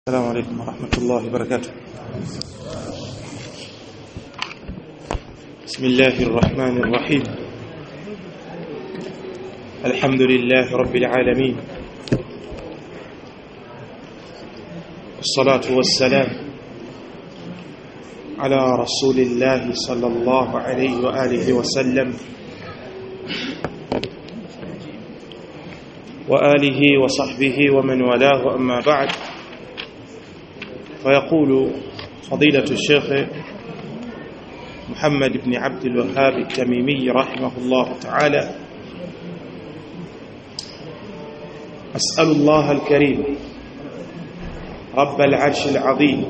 السلام عليكم ورحمة الله وبركاته بسم الله الرحمن الرحيم الحمد لله رب العالمين والصلاة والسلام على رسول الله صلى الله عليه وآله وسلم وآله وصحبه ومن والاه أما بعد فيقول فضيلة الشيخ محمد بن عبد الوهاب التميمي رحمه الله تعالى أسأل الله الكريم رب العرش العظيم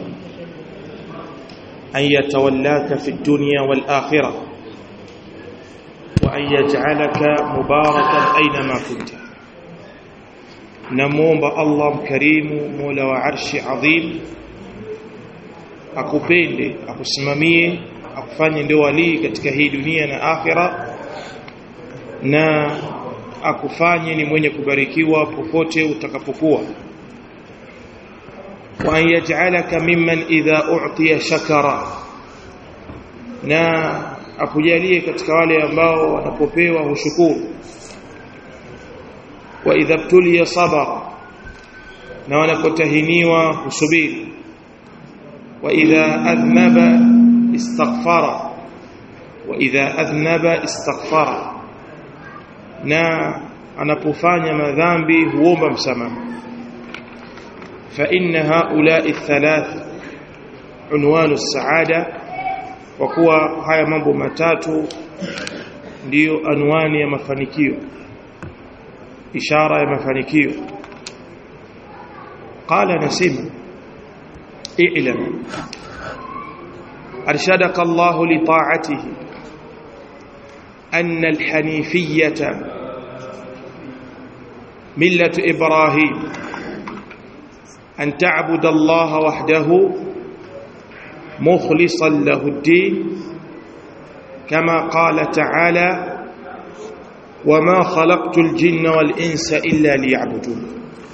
أن يتولاك في الدنيا والآخرة وأن يجعلك مباركا أينما كنت نموم الله كريم مولى وعرش عظيم akupende akusimamie akufanye ndio walii katika hii dunia na akhira na akufanye ni mwenye kubarikiwa popote utakapokuwa wa an yaj'alaka mimman idha u'tiya shakara na akujalie katika wale ambao wanapopewa hushukuru wa idha btuliya sabara na wanapotahiniwa husubiri وإذا أذنب استغفر وإذا أذنب استغفر na anapofanya madhambi huomba msamaha fa inna haula'i thalath unwanu saada kwa kuwa haya mambo matatu ndiyo anwani ya mafanikio ishara ya mafanikio qala nasima اعلم أرشدك الله لطاعته أن الحنيفية ملة إبراهيم أن تعبد الله وحده مخلصا له الدين كما قال تعالى وما خلقت الجن والإنس إلا ليعبدون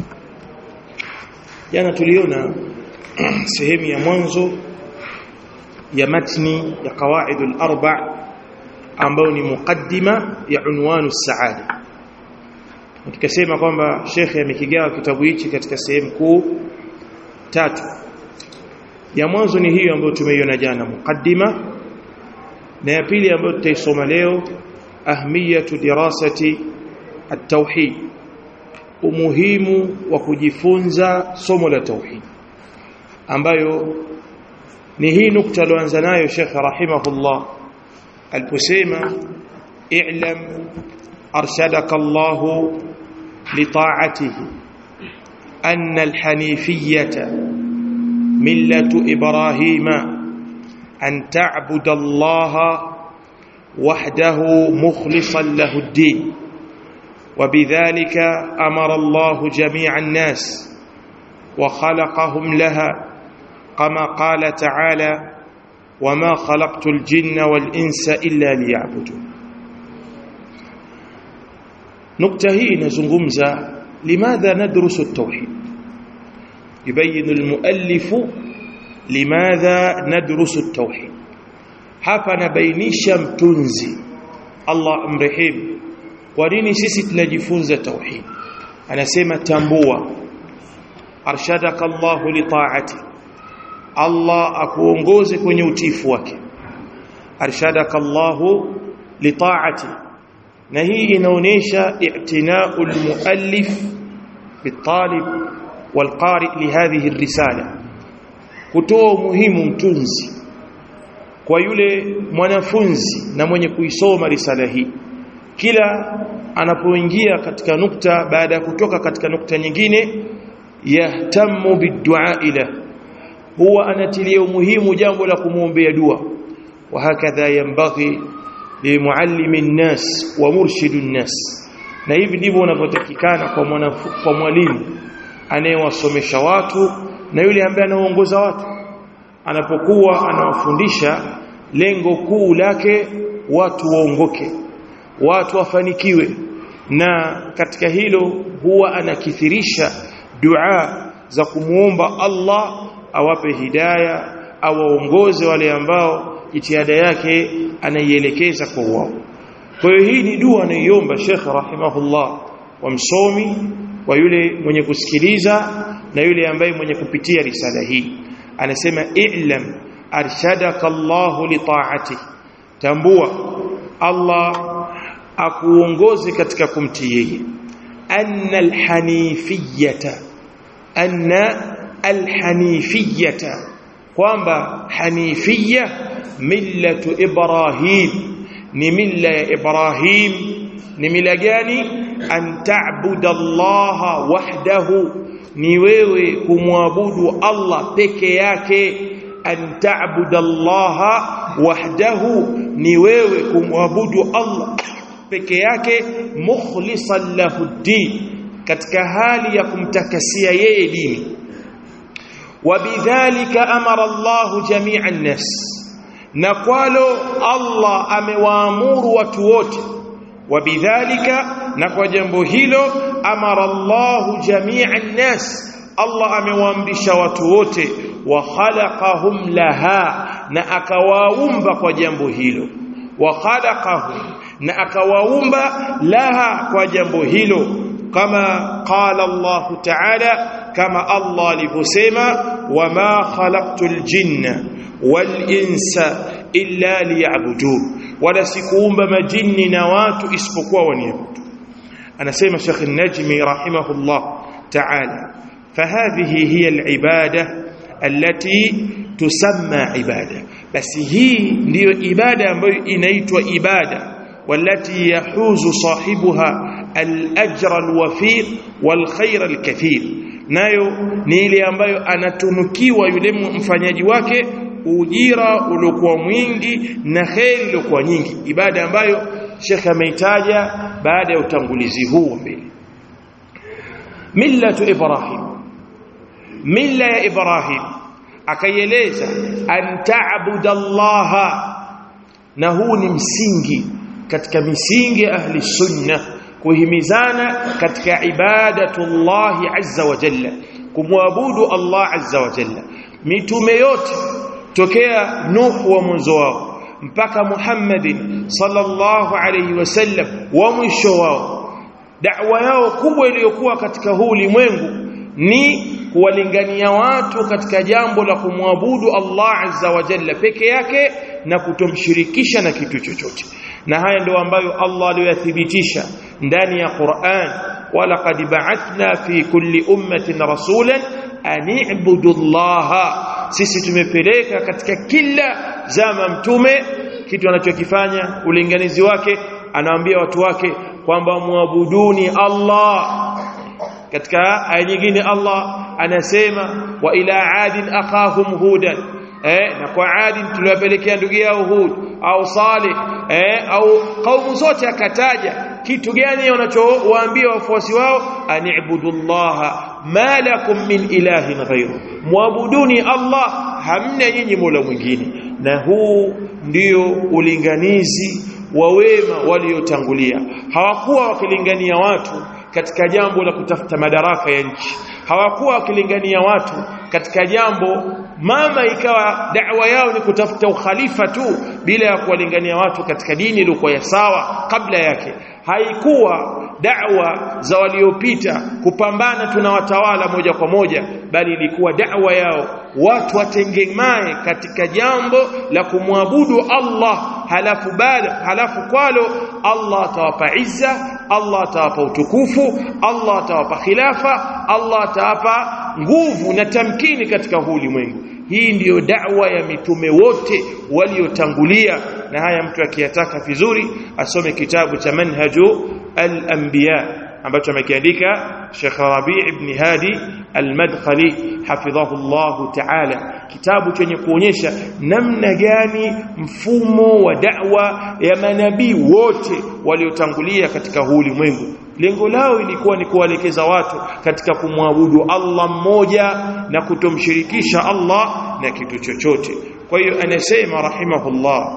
يعني tuliona sehemu ya mwanzo ya matni ya qawaidul arba ambayo ni mukaddima ya unwanu saada tukasema kwamba shekhe amekigawa kitabu hichi katika sehemu kuu tatu ya mwanzo ni hiyo ambayo tumeiona jana mukaddima na ya pili ambayo tutaisoma leo ahmiyatu dirasati at-tauhid umuhimu wa kujifunza somo la tauhid ambayo ni hii nukta aliyoanza nayo Sheikh rahimahullah aliposema i'lam arshadaka Allah lita'atihi anna alhanifiyata millatu ibrahima an ta'budu Allah wahdahu mukhlishan lahu ad-din وبذلك أمر الله جميع الناس وخلقهم لها كما قال تعالى وما خلقت الجن والإنس إلا ليعبدون نقطة هي نزungumza لماذا ندرس التوحيد يبين المؤلف لماذا ندرس التوحيد hapa nabainisha mtunzi Allah mrehemu kwa nini sisi tunajifunza tauhid anasema tambua arshadaka Allahu li ta'ati Allah akuongoze kwenye utifu wake arshadaka Allahu li ta'ati na hii inaonesha i'tina'u al-muallif bitalib walqari lihadhihi ar-risala kutoa umuhimu mtunzi kwa yule mwanafunzi na mwenye kuisoma risala hii kila anapoingia katika nukta baada ya kutoka katika nukta nyingine yahtamu bidua ila huwa anatilia umuhimu jambo la kumwombea dua wa hakadha yanbaghi limuallimi nnas wa murshidu nnas na hivi ndivyo unavyotakikana kwa kwa mwalimu anayewasomesha watu na yule ambaye anaongoza watu anapokuwa anawafundisha lengo kuu lake watu waongoke watu wafanikiwe na katika hilo huwa anakithirisha dua za kumuomba Allah awape hidaya awaongoze wale ambao jitihada yake anaielekeza kwa wao kwa hiyo hii ni dua anaiomba Sheikh rahimahullah wa msomi wa yule mwenye kusikiliza na yule ambaye mwenye kupitia risala hii anasema i'lam arshadaka Allah li ta'ati tambua Allah akuongoze katika kumtii yeye anna alhanifiyata anna alhanifiyata kwamba hanifiyya millatu ibrahim ni milla ya ibrahim ni mila gani an ta'budu allaha wahdahu ni wewe kumwabudu Allah peke yake an ta'budu allaha wahdahu ni wewe kumwabudu Allah peke yake mukhlisan lahu din katika hali ya kumtakasia yeye dini wabidhalika amara Allahu jami'a an-nas na kwalo Allah amewaamuru watu wote wabidhalika na kwa jambo hilo amara Allahu jami'a an-nas Allah amewaamrisha watu wote wa khalaqahum laha na akawaumba kwa jambo hilo wa khalaqahum na akawaumba laha kwa jambo hilo kama qala Allah ta'ala kama Allah alivyosema wama khalaqtul jinna wal insa illa liya'budun wala sikuumba majini na watu isipokuwa waniabudu anasema Sheikh An-Najmi rahimahullah ta'ala فهذه هي العبادة التي تسمى عبادة بس هي ndio ibada ambayo inaitwa ibada والتي يحوز صاحبها الأجر الوفير والخير الكثير nayo ni ile ambayo anatunukiwa yule mfanyaji wake ujira uliokuwa mwingi na kheri iliyokuwa nyingi ibada ambayo Sheikh ameitaja baada ya utangulizi huu mbele millatu ibrahim milla ya ibrahim akaieleza an ta'budallaha na huu ni msingi katika misingi ya ahli sunna kuhimizana katika ibadatullahi azza wa jalla kumwabudu Allah azza wa jalla mitume yote tokea Nuh wa mwanzo wao mpaka Muhammadin sallallahu alayhi wasallam wa mwisho wao da'wa yao kubwa iliyokuwa katika huu ulimwengu ni kuwalingania watu katika jambo la kumwabudu Allah azza wa jalla peke yake na kutomshirikisha na kitu chochote na haya ndio ambayo Allah aliyothibitisha ndani ya Qur'an walaqad ba'athna fi kulli ummatin rasulan an i'budu Allah sisi tumepeleka katika kila zama mtume kitu anachokifanya ulinganizi wake anawaambia watu wake kwamba muabuduni Allah katika aya nyingine Allah anasema wa ila adin akhahum hudan eh na kwa adin tuliwapelekea ndugu yao hud au salih eh au kaumu zote akataja kitu gani wanachowaambia wafuasi wao anibudullaha ma lakum min ilahin ghayru muabuduni Allah hamna nyinyi mola mwingine na huu ndio ulinganizi wa wema waliotangulia hawakuwa wakilingania watu katika jambo la kutafuta madaraka ya nchi hawakuwa wakilingania watu katika jambo mama ikawa da'wa yao ni kutafuta ukhalifa tu bila ya kuwalingania watu katika dini iliyokuwa ya sawa kabla yake haikuwa da'wa za waliopita kupambana tuna watawala moja kwa moja bali ilikuwa da'wa yao watu watengemae katika jambo la kumwabudu Allah halafu bala halafu kwalo Allah atawapa izza Allah atawapa utukufu Allah atawapa khilafa Allah atawapa nguvu na tamkini katika huu ulimwengu hii ndiyo da'wa ya mitume wote waliotangulia na haya mtu akiyataka vizuri asome kitabu cha manhaju al-anbiya ambacho amekiandika Sheikh Rabi' ibn Hadi al-Madkhali hafidhahu Allah ta'ala kitabu chenye kuonyesha namna gani mfumo wa da'wa ya manabii wote waliotangulia katika huu ulimwengu lengo lao ilikuwa ni kuwaelekeza watu katika kumwabudu Allah mmoja na kutomshirikisha Allah na kitu chochote kwa hiyo anasema rahimahullah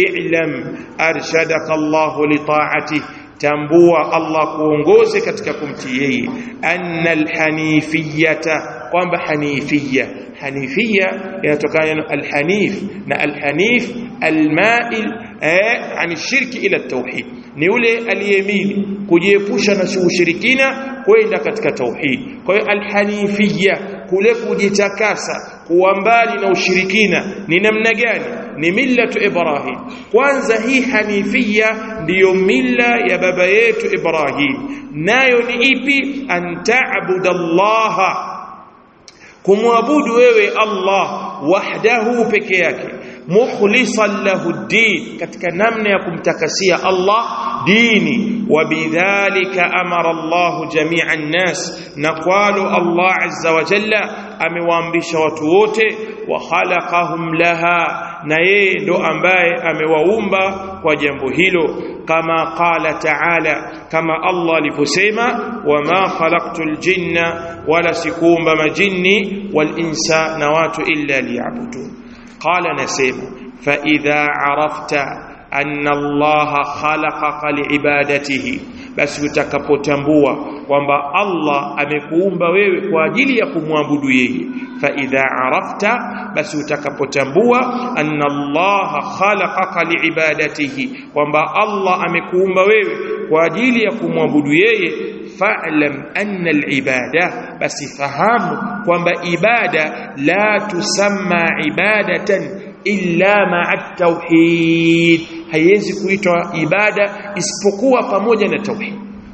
i'lam arshadaka Allah li ta'ati tambua Allah kuongoze katika kumtii yeye annal hanifiyata kwamba hanifia hanifia inatokana na alhanif na alhanif almail eh ani shirki ila tauhid ni ule aliyemili kujiepusha na ushirikina kwenda katika tauhid kwa hiyo alhanifia kule kujitakasa kuwa mbali na ushirikina ni namna gani ni millatu ibrahim kwanza hii hanifia ndiyo milla ya baba yetu ibrahim nayo ni ipi an ta'budallaha kumwabudu wewe Allah wahdahu peke yake mukhlisan lahu din katika namna ya kumtakasia Allah dini wabidhalika amara Allah jami'a an-nas na qalu Allah azza wa jalla amewaamrisha watu wote wa khalaqahum laha na yeye ndo ambaye amewaumba kwa jambo hilo kama qala ta'ala kama Allah aliposema wama khalaqtul jinna wala sikuumba majini wal insa na watu illa liya'budun qala nasema fa idha arafta anna Allah khalaqaka liibadatihi basi utakapotambua kwamba Allah amekuumba wewe kwa ajili ya kumwabudu yeye fa idha arafta basi utakapotambua anna Allah khalaqaka liibadatihi kwamba Allah amekuumba wewe kwa ajili ya kumwabudu yeye fa'lam anna al-ibada basi fahamu kwamba ibada la tusamma ibadatan illa ma'a tauhid haiwezi kuitwa ibada isipokuwa pamoja na tauhid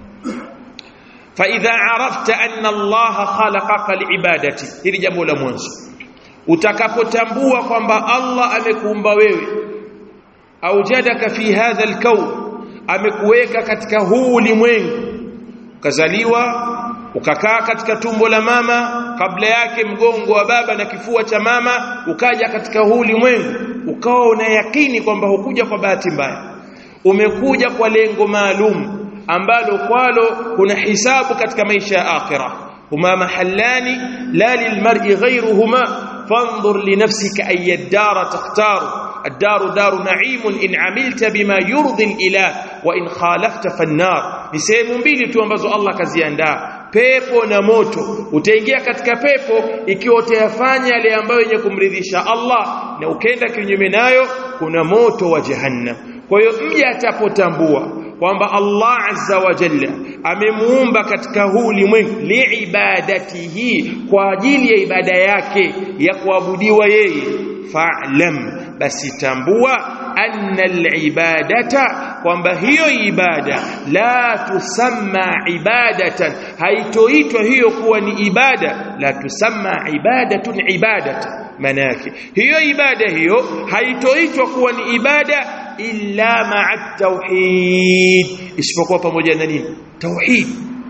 fa idha arafta anna Allah khalaqaka liibadati hili jambo la mwanzo utakapotambua kwamba Allah amekuumba wewe aujadaka fi hadha alkawn amekuweka katika huu ulimwengu ukazaliwa ukakaa katika tumbo la mama kabla yake mgongo wa baba na kifua cha mama ukaja katika huu ulimwengu ukawa una yakini kwamba hukuja kwa bahati mbaya umekuja kwa lengo maalum ambalo kwalo kuna hisabu katika maisha ya akhira huma mahallani la lilmar'i ghayruhuma fanzur li nafsika ay ad-dar takhtaru الدار دار نعيم إن عملت بما يرضي الإله وإن خالفت فالنار ni sehemu mbili tu ambazo Allah kaziandaa pepo na moto utaingia katika pepo ikiwa utayafanya yale ambayo yenye kumridhisha Allah na ukenda kinyume nayo kuna moto wa jahannam kwa hiyo mja atapotambua kwamba Allah azza wa jalla amemuumba katika huu ulimwengu liibadatihi kwa ajili ya ibada yake ya kuabudiwa yeye fa'lam basi tambua anna al-ibadata kwamba hiyo ibada la tusamma ibadatan haitoitwa hiyo kuwa ni ibada la tusamma ibadatun ibadatan manake hiyo ibada hiyo haitoitwa kuwa ni ibada illa ma'a tauhid isipokuwa pamoja na nini tauhid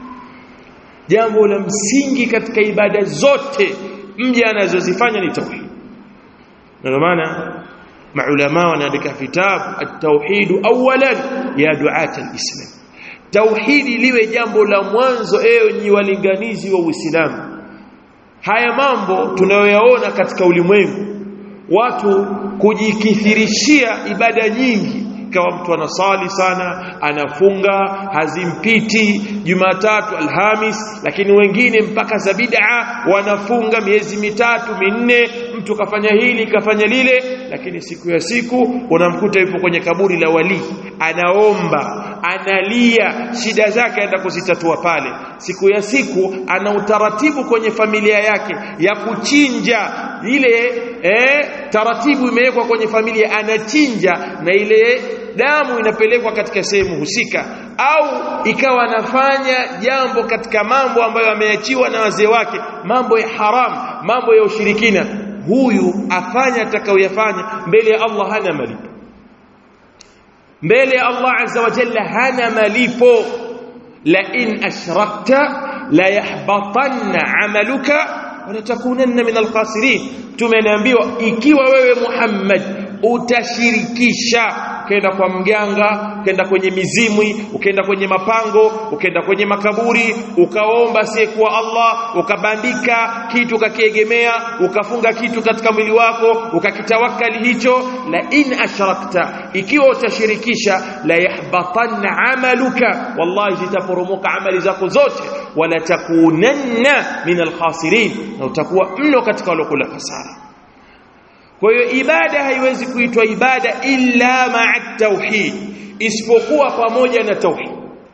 jambo la msingi katika ibada zote mja anazozifanya ni tauhid ndio maana maulama wanaandika vitabu at-tauhid awalan ya duat al-islam tauhidi liwe jambo la mwanzo ewe ni walinganizi wa Uislamu haya mambo tunayoyaona katika ulimwengu watu kujikithirishia ibada nyingi kama mtu anasali sana anafunga hazimpiti Jumatatu Alhamis lakini wengine mpaka za bid'a wanafunga miezi mitatu minne mtu kafanya hili kafanya lile lakini siku ya siku unamkuta yupo kwenye kaburi la wali anaomba analia shida zake aenda kuzitatua pale siku ya siku ana utaratibu kwenye familia yake ya kuchinja ile eh, taratibu imewekwa kwenye familia anachinja na ile damu inapelekwa katika sehemu husika au ikawa anafanya jambo katika mambo ambayo ameachiwa na wazee wake mambo ya haram mambo ya ushirikina huyu afanya atakayoyafanya mbele ya Allah hana malipo mbele ya Allah azza wa jalla hana malipo la in ashrakta la yahbatanna amaluka wala takunanna min alkhasirin tumeambiwa ikiwa wewe Muhammad utashirikisha ukaenda kwa mganga ukaenda kwenye mizimwi ukaenda kwenye mapango ukaenda kwenye makaburi ukaomba asiyekuwa Allah ukabandika kitu ukakiegemea ukafunga kitu katika mwili wako ukakitawakali hicho la in ashrakta ikiwa utashirikisha la yahbatanna amaluka wallahi zitaporomoka amali zako zote wala takunanna min alkhasirin na utakuwa mno katika walokula hasara kwa hiyo ibada haiwezi kuitwa ibada illa ma'a tauhid isipokuwa pamoja na tauhid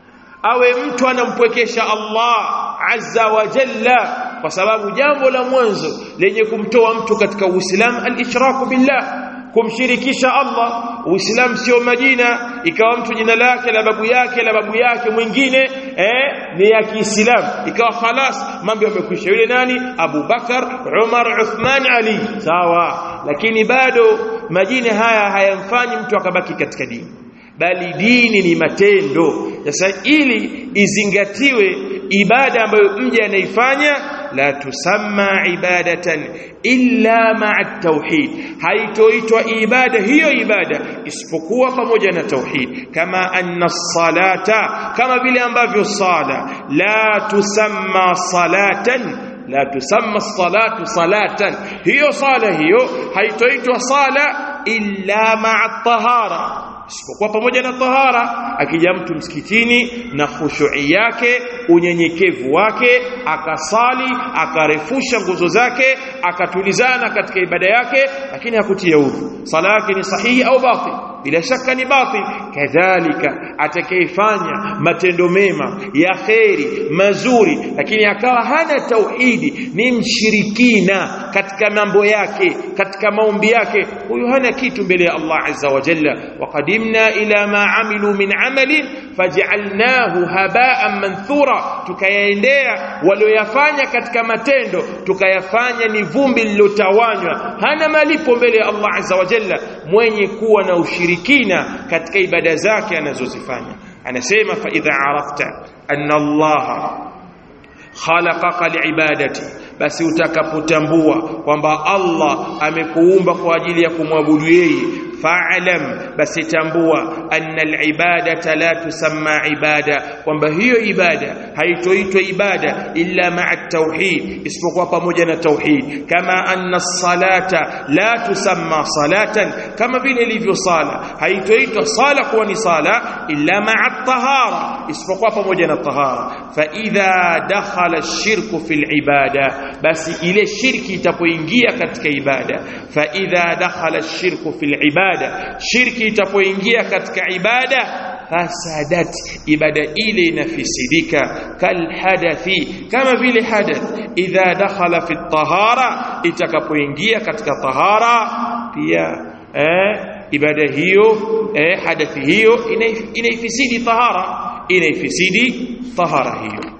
awe mtu anampwekesha Allah azza wa jalla kwa sababu jambo la mwanzo lenye kumtoa mtu katika Uislamu al-ishraku billah kumshirikisha Allah Uislamu sio majina ikawa mtu jina lake la babu yake la babu yake mwingine eh ni ya Kiislamu ikawa khalas mambo yamekwisha yule nani Abu Bakar Umar Uthman Ali sawa lakini bado majina haya hayamfanyi mtu akabaki katika dini bali dini ni matendo sasa ili izingatiwe ibada ambayo mja anaifanya la tusamma ibadatan illa ma'a tauhid haitoitwa ibada hiyo ibada isipokuwa pamoja na tauhid kama anna salata kama vile ambavyo sala la tusamma salatan la tusamma salatu salatan hiyo sala hiyo haitoitwa sala illa ma'a tahara isipokuwa pamoja na tahara akija mtu msikitini na khushui yake unyenyekevu wake akasali akarefusha nguzo zake akatulizana katika ibada yake lakini hakutia udhu sala yake ni sahihi au batil bila shaka ni batil kadhalika atakayefanya matendo mema ya kheri mazuri lakini akawa hana tauhidi ni mshirikina katika mambo yake katika maombi yake huyu hana kitu mbele ya Allah azza wa jalla waqadimna ila ma amilu min amalin faj'alnahu haba'an manthura tukayaendea walioyafanya katika matendo tukayafanya ni vumbi lilotawanywa hana malipo mbele ya Allah azza wa jalla mwenye kuwa na ushirikina katika ibada zake anazozifanya anasema fa idha arafta anna Allah khalaqaka liibadati basi utakapotambua kwamba Allah amekuumba kwa ajili ya kumwabudu yeye fa'lam basi tambua anna al-ibadata la tusamma ibada kwamba hiyo ibada haitoitwa ibada illa ma'a tauhid isipokuwa pamoja na tauhid kama anna as-salata la tusamma salatan kama vile ilivyo sala haitoitwa sala kuwa ni sala illa ma'a tahara isipokuwa pamoja na tahara fa idha dakhala ash-shirku fil ibada basi ile shirki itapoingia katika ibada fa idha dakhala ash-shirku fil ibada shirki itapoingia katika ibada fasadat ibada ile inafisidika kal hadathi kama vile hadath idha dakhala fi tahara itakapoingia katika tahara pia eh, ibada hiyo eh, hadathi hiyo inaifisidi tahara inaifisidi tahara hiyo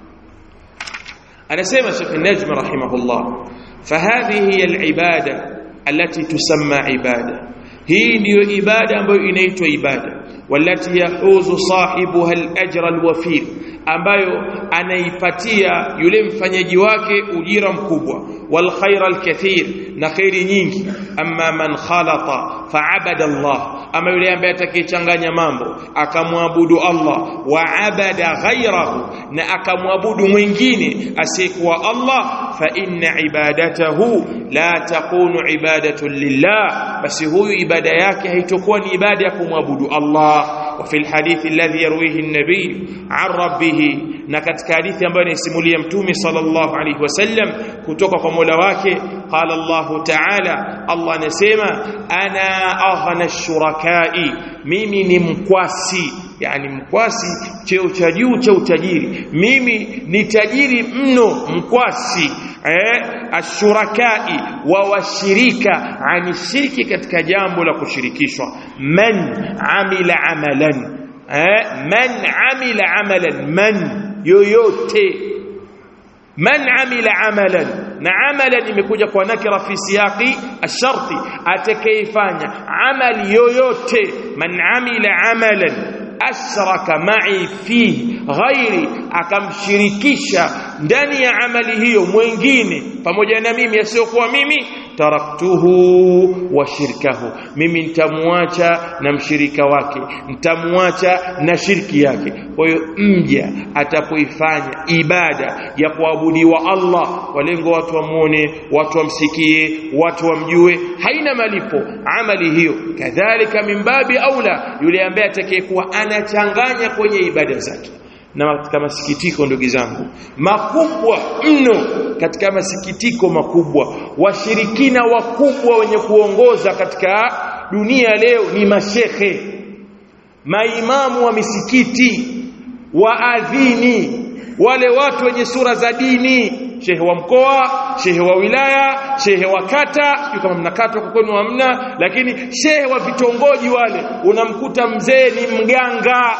anasema Sheikh Najm rahimahullah fahadhihi hiya al-ibada التي تسمى عباده hii ndiyo ibada ambayo inaitwa ibada walati yahuzu sahibuha al-ajra al-wafir ambayo anaipatia yule mfanyaji wake ujira mkubwa wal khaira al-kathir na khairi nyingi amma man khalata fa'abada Allah ama yule ambaye atakayechanganya mambo akamwabudu Allah wa abada ghairahu na akamwabudu mwingine asiyekuwa Allah fa inna ibadatahu la takunu ibadatu lillah basi huyu ibada yake haitokuwa ni ibada ya kumwabudu Allah وفي الحديث الذي يرويه النبي عن ربه na katika hadithi ambayo inasimulia mtume sallallahu alaihi wasallam kutoka kwa Mola wake qala Allah ta'ala Allah anasema ana aghna shurakai mimi ni mkwasi yani mkwasi cheo cha juu cha utajiri mimi ni tajiri mno mkwasi eh ashurakai wa washirika ani shirki katika jambo la kushirikishwa man amila amalan eh man amila amalan man yoyote man amila amalan na amalan imekuja kwa nakira fi siyaqi asharti atakayefanya amali yoyote man amila amalan ashraka ma'i fihi ghairi akamshirikisha ndani ya amali hiyo mwingine pamoja na mimi asiyokuwa mimi taraktuhu wa shirkahu mimi nitamwacha na mshirika wake nitamwacha na shirki yake kwa hiyo mja atapoifanya ibada ya kuabudiwa Allah kwa lengo watu wamuone watu wamsikie watu wamjue haina malipo amali hiyo kadhalika mimbabi aula yule ambaye atakayekuwa anachanganya kwenye ibada zake na katika masikitiko ndugu zangu makubwa mno katika masikitiko makubwa washirikina wakubwa wenye kuongoza katika dunia leo ni mashehe maimamu wa misikiti waadhini wale watu wenye sura za dini shehe wa mkoa shehe wa wilaya shehe wa kata sio kama mnakata kwa kwenu hamna lakini shehe wa vitongoji wale unamkuta mzee ni mganga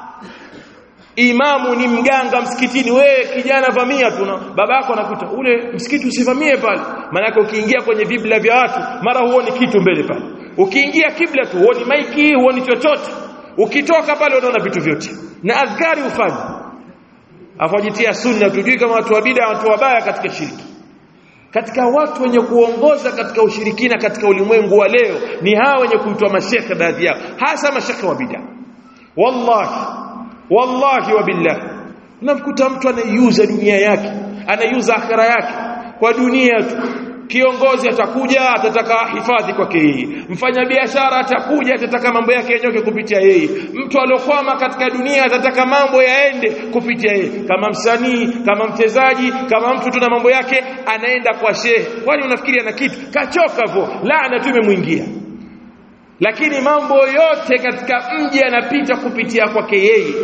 imamu ni mganga msikitini wewe kijana vamia tu baba yako anakuta ule msikiti usivamie pale maana ukiingia kwenye vibla vya watu mara huoni kitu mbele pale ukiingia kibla tu huoni maiki huoni chochote ukitoka pale unaona vitu vyote na adhkari ufanye afajitia sunna tujui kama watu wa bid'a watu wabaya katika shirki katika watu wenye kuongoza katika ushirikina katika ulimwengu wa leo ni hawa wenye kuitwa mashekhe baadhi yao hasa mashekhe wa bid'a wallahi wallahi wa billah unamkuta mtu anaiuza dunia yake anaiuza akhira yake kwa dunia tu kiongozi atakuja atataka hifadhi kwake yeye mfanyabiashara atakuja atataka mambo yake yanyoke kupitia yeye mtu aliokwama katika dunia atataka mambo yaende kupitia yeye kama msanii kama mchezaji kama mtu tuna mambo yake anaenda kwa shehe kwani unafikiri ana kitu kachoka hivyo laana tu imemwingia lakini mambo yote katika mji yanapita kupitia kwake yeye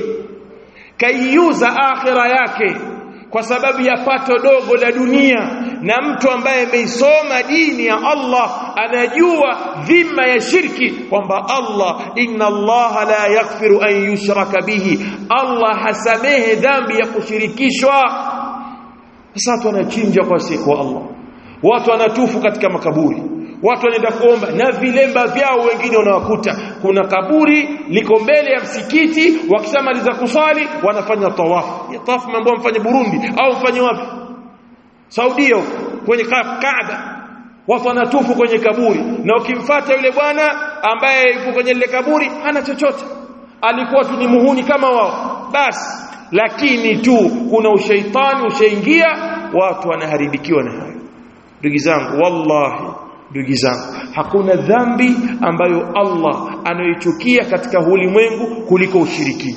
kaiuza akhira yake kwa sababu ya pato dogo la dunia na mtu ambaye ameisoma dini ya Allah anajua dhima ya shirki kwamba Allah inna Allah la yaghfiru an yushraka bihi Allah hasamehe dhambi ya kushirikishwa sasa watu wanachinja kwa siku Allah watu wanatufu katika makaburi watu wanaenda kuomba na vilemba vyao wengine unawakuta kuna kaburi liko mbele ya msikiti wakishamaliza kuswali wanafanya tawafu ya tawafu mambo mfanye Burundi au mfanye wapi Saudia kwenye Kaaba watu wanatufu kwenye kaburi na ukimfata yule bwana ambaye yuko kwenye lile kaburi hana chochote alikuwa tu ni muhuni kama wao basi lakini tu kuna ushaitani ushaingia watu wanaharibikiwa na hayo ndugu zangu wallahi ndugu zangu hakuna dhambi ambayo Allah anayoichukia katika ulimwengu kuliko ushirikina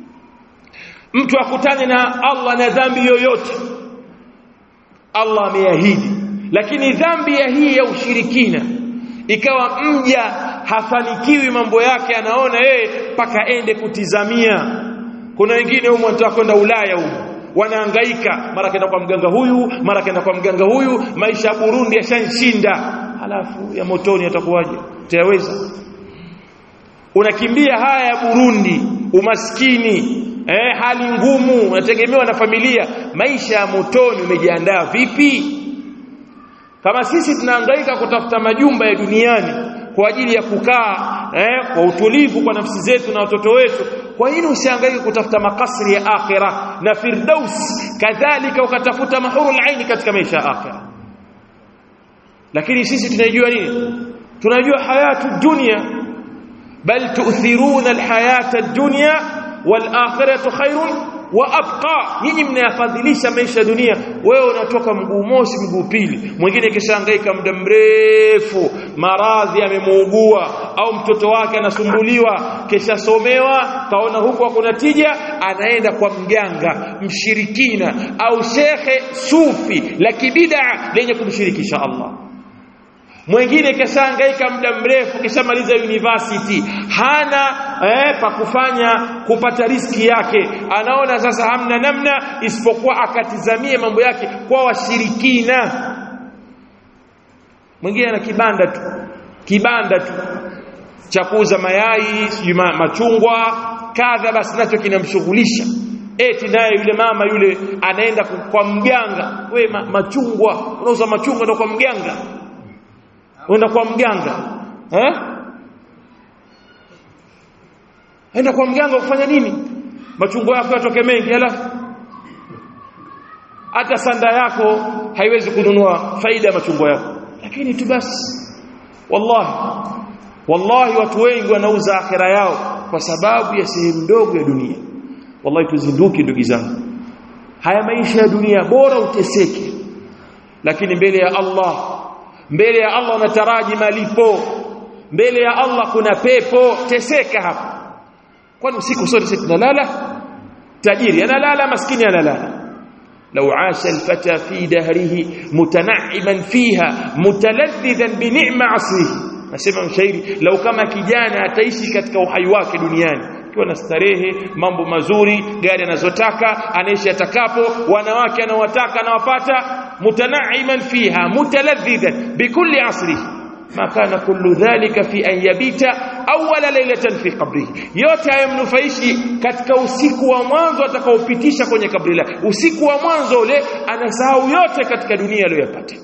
mtu akutane na Allah na dhambi yoyote Allah ameahidi lakini dhambi ya hii ya ushirikina ikawa mja hafanikiwi mambo yake anaona yeye paka ende kutizamia kuna wengine humo wanataka kwenda Ulaya humo wanahangaika mara kaenda kwa mganga huyu mara kaenda kwa mganga huyu maisha ya Burundi yashanshinda halafu ya motoni atakuwaje utayaweza unakimbia haya ya Burundi umaskini eh, hali ngumu unategemewa na familia maisha ya motoni umejiandaa vipi kama sisi tunahangaika kutafuta majumba ya duniani kwa ajili ya kukaa eh, kwa utulivu kwa nafsi zetu na watoto wetu kwa nini usihangaike kutafuta makasri ya akhira na firdaus kadhalika ukatafuta mahurul aini katika maisha ya akhira lakini sisi tunajua nini tunajua hayatu dunia bal tu'thiruna alhayata ad-dunya wal akhiratu khairun wa abqa nyinyi mnayafadhilisha maisha ya dunia wewe unatoka mguu mosi mguu pili mwingine kishahangaika muda mrefu maradhi amemuugua au mtoto wake anasumbuliwa kishasomewa kaona huku hakuna tija anaenda kwa mganga mshirikina au shekhe sufi la kibida lenye kumshirikisha Allah mwingine kishahangaika muda mrefu kishamaliza university hana eh, pa kufanya kupata riski yake anaona sasa hamna namna isipokuwa akatizamie mambo yake kwa washirikina mwingine ana kibanda tu kibanda tu cha kuuza mayai sijui machungwa kadha basi nacho kinamshughulisha eti naye yule mama yule anaenda kwa mganga we ma, machungwa unauza machungwa ndo kwa mganga uenda kwa mganga eh enda kwa mganga kufanya nini machungwa yako yatoke mengi halafu hata sanda yako haiwezi kununua faida ya machungwa yako lakini tu basi wallahi wallahi watu wengi wanauza akhira yao kwa sababu ya sehemu ndogo ya dunia wallahi tuzinduke ndugu zangu haya maisha ya dunia bora uteseke lakini mbele ya Allah mbele ya Allah unataraji malipo mbele ya Allah kuna pepo teseka hapa kwani usiku sote sisi tunalala tajiri analala maskini analala لو عاش الفتى في دهره متنعما فيها متلذذا بنعم عصره nasema mshairi lau kama kijana ataishi katika uhai wake duniani akiwa na starehe mambo mazuri gari anazotaka anaishi atakapo wanawake anawataka anawapata mutanaiman fiha mutaladhidan bikulli asrihi ma kana kullu dhalika fi an yabita awwala laylatan fi qabrihi yote hayamnufaishi katika usiku wa mwanzo atakaopitisha kwenye kabri lake usiku wa mwanzo ule anasahau yote katika dunia aliyopata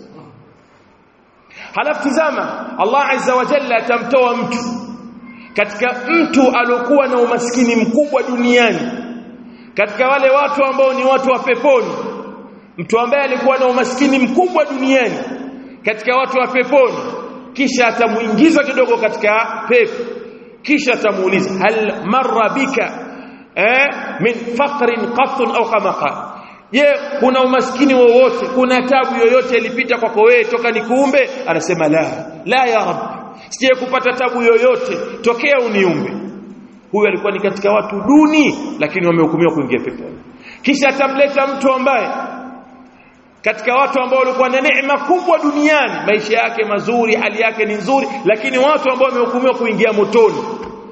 halafu tizama Allah azza wa jalla atamtoa mtu katika mtu aliokuwa na umaskini mkubwa duniani katika wale watu ambao ni watu wa peponi mtu ambaye alikuwa na umaskini mkubwa duniani katika watu wa peponi kisha atamuingiza kidogo katika pepo kisha atamuuliza hal marra bika eh min faqrin qattun au kama qala je kuna umaskini wowote kuna tabu yoyote ilipita kwako wewe toka nikuumbe anasema la la ya rab sije kupata tabu yoyote tokea uniumbe huyu alikuwa ni katika watu duni lakini wamehukumiwa kuingia peponi kisha atamleta mtu ambaye katika watu ambao walikuwa na neema kubwa duniani maisha yake mazuri hali yake ni nzuri lakini watu ambao wamehukumiwa kuingia motoni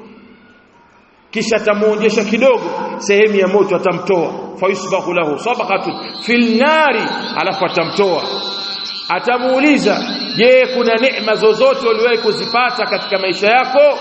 kisha atamuonjesha kidogo sehemu ya moto atamtoa fayusbahu lahu sabaqatun fil nari alafu atamtoa atamuuliza je kuna neema zozote uliwahi kuzipata katika maisha yako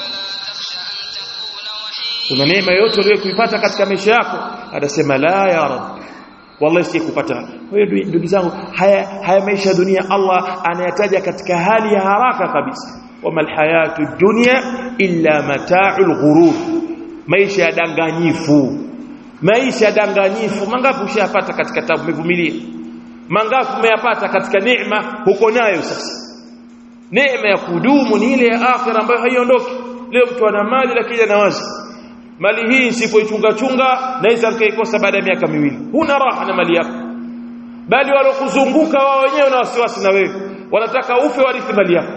kuna neema yoyote uliwahi kuipata katika maisha yako atasema la ya rab wallahi sikupata kwa hiyo ndugu zangu haya haya maisha ya dunia Allah anayataja katika hali ya haraka kabisa wama alhayatu dunya illa mata'ul ghurur maisha ya danganyifu maisha ya danganyifu mangapi ushayapata katika tabu umevumilia mangapi umeyapata katika neema huko nayo sasa neema ya kudumu ni ile ya akhira ambayo haiondoki leo mtu ana mali lakini anawaza mali hii nisipoichunga chunga naweza nikaikosa baada ya miaka miwili huna raha na mali yako bali walokuzunguka wao wenyewe na wasiwasi na wewe wanataka ufe warithi mali yako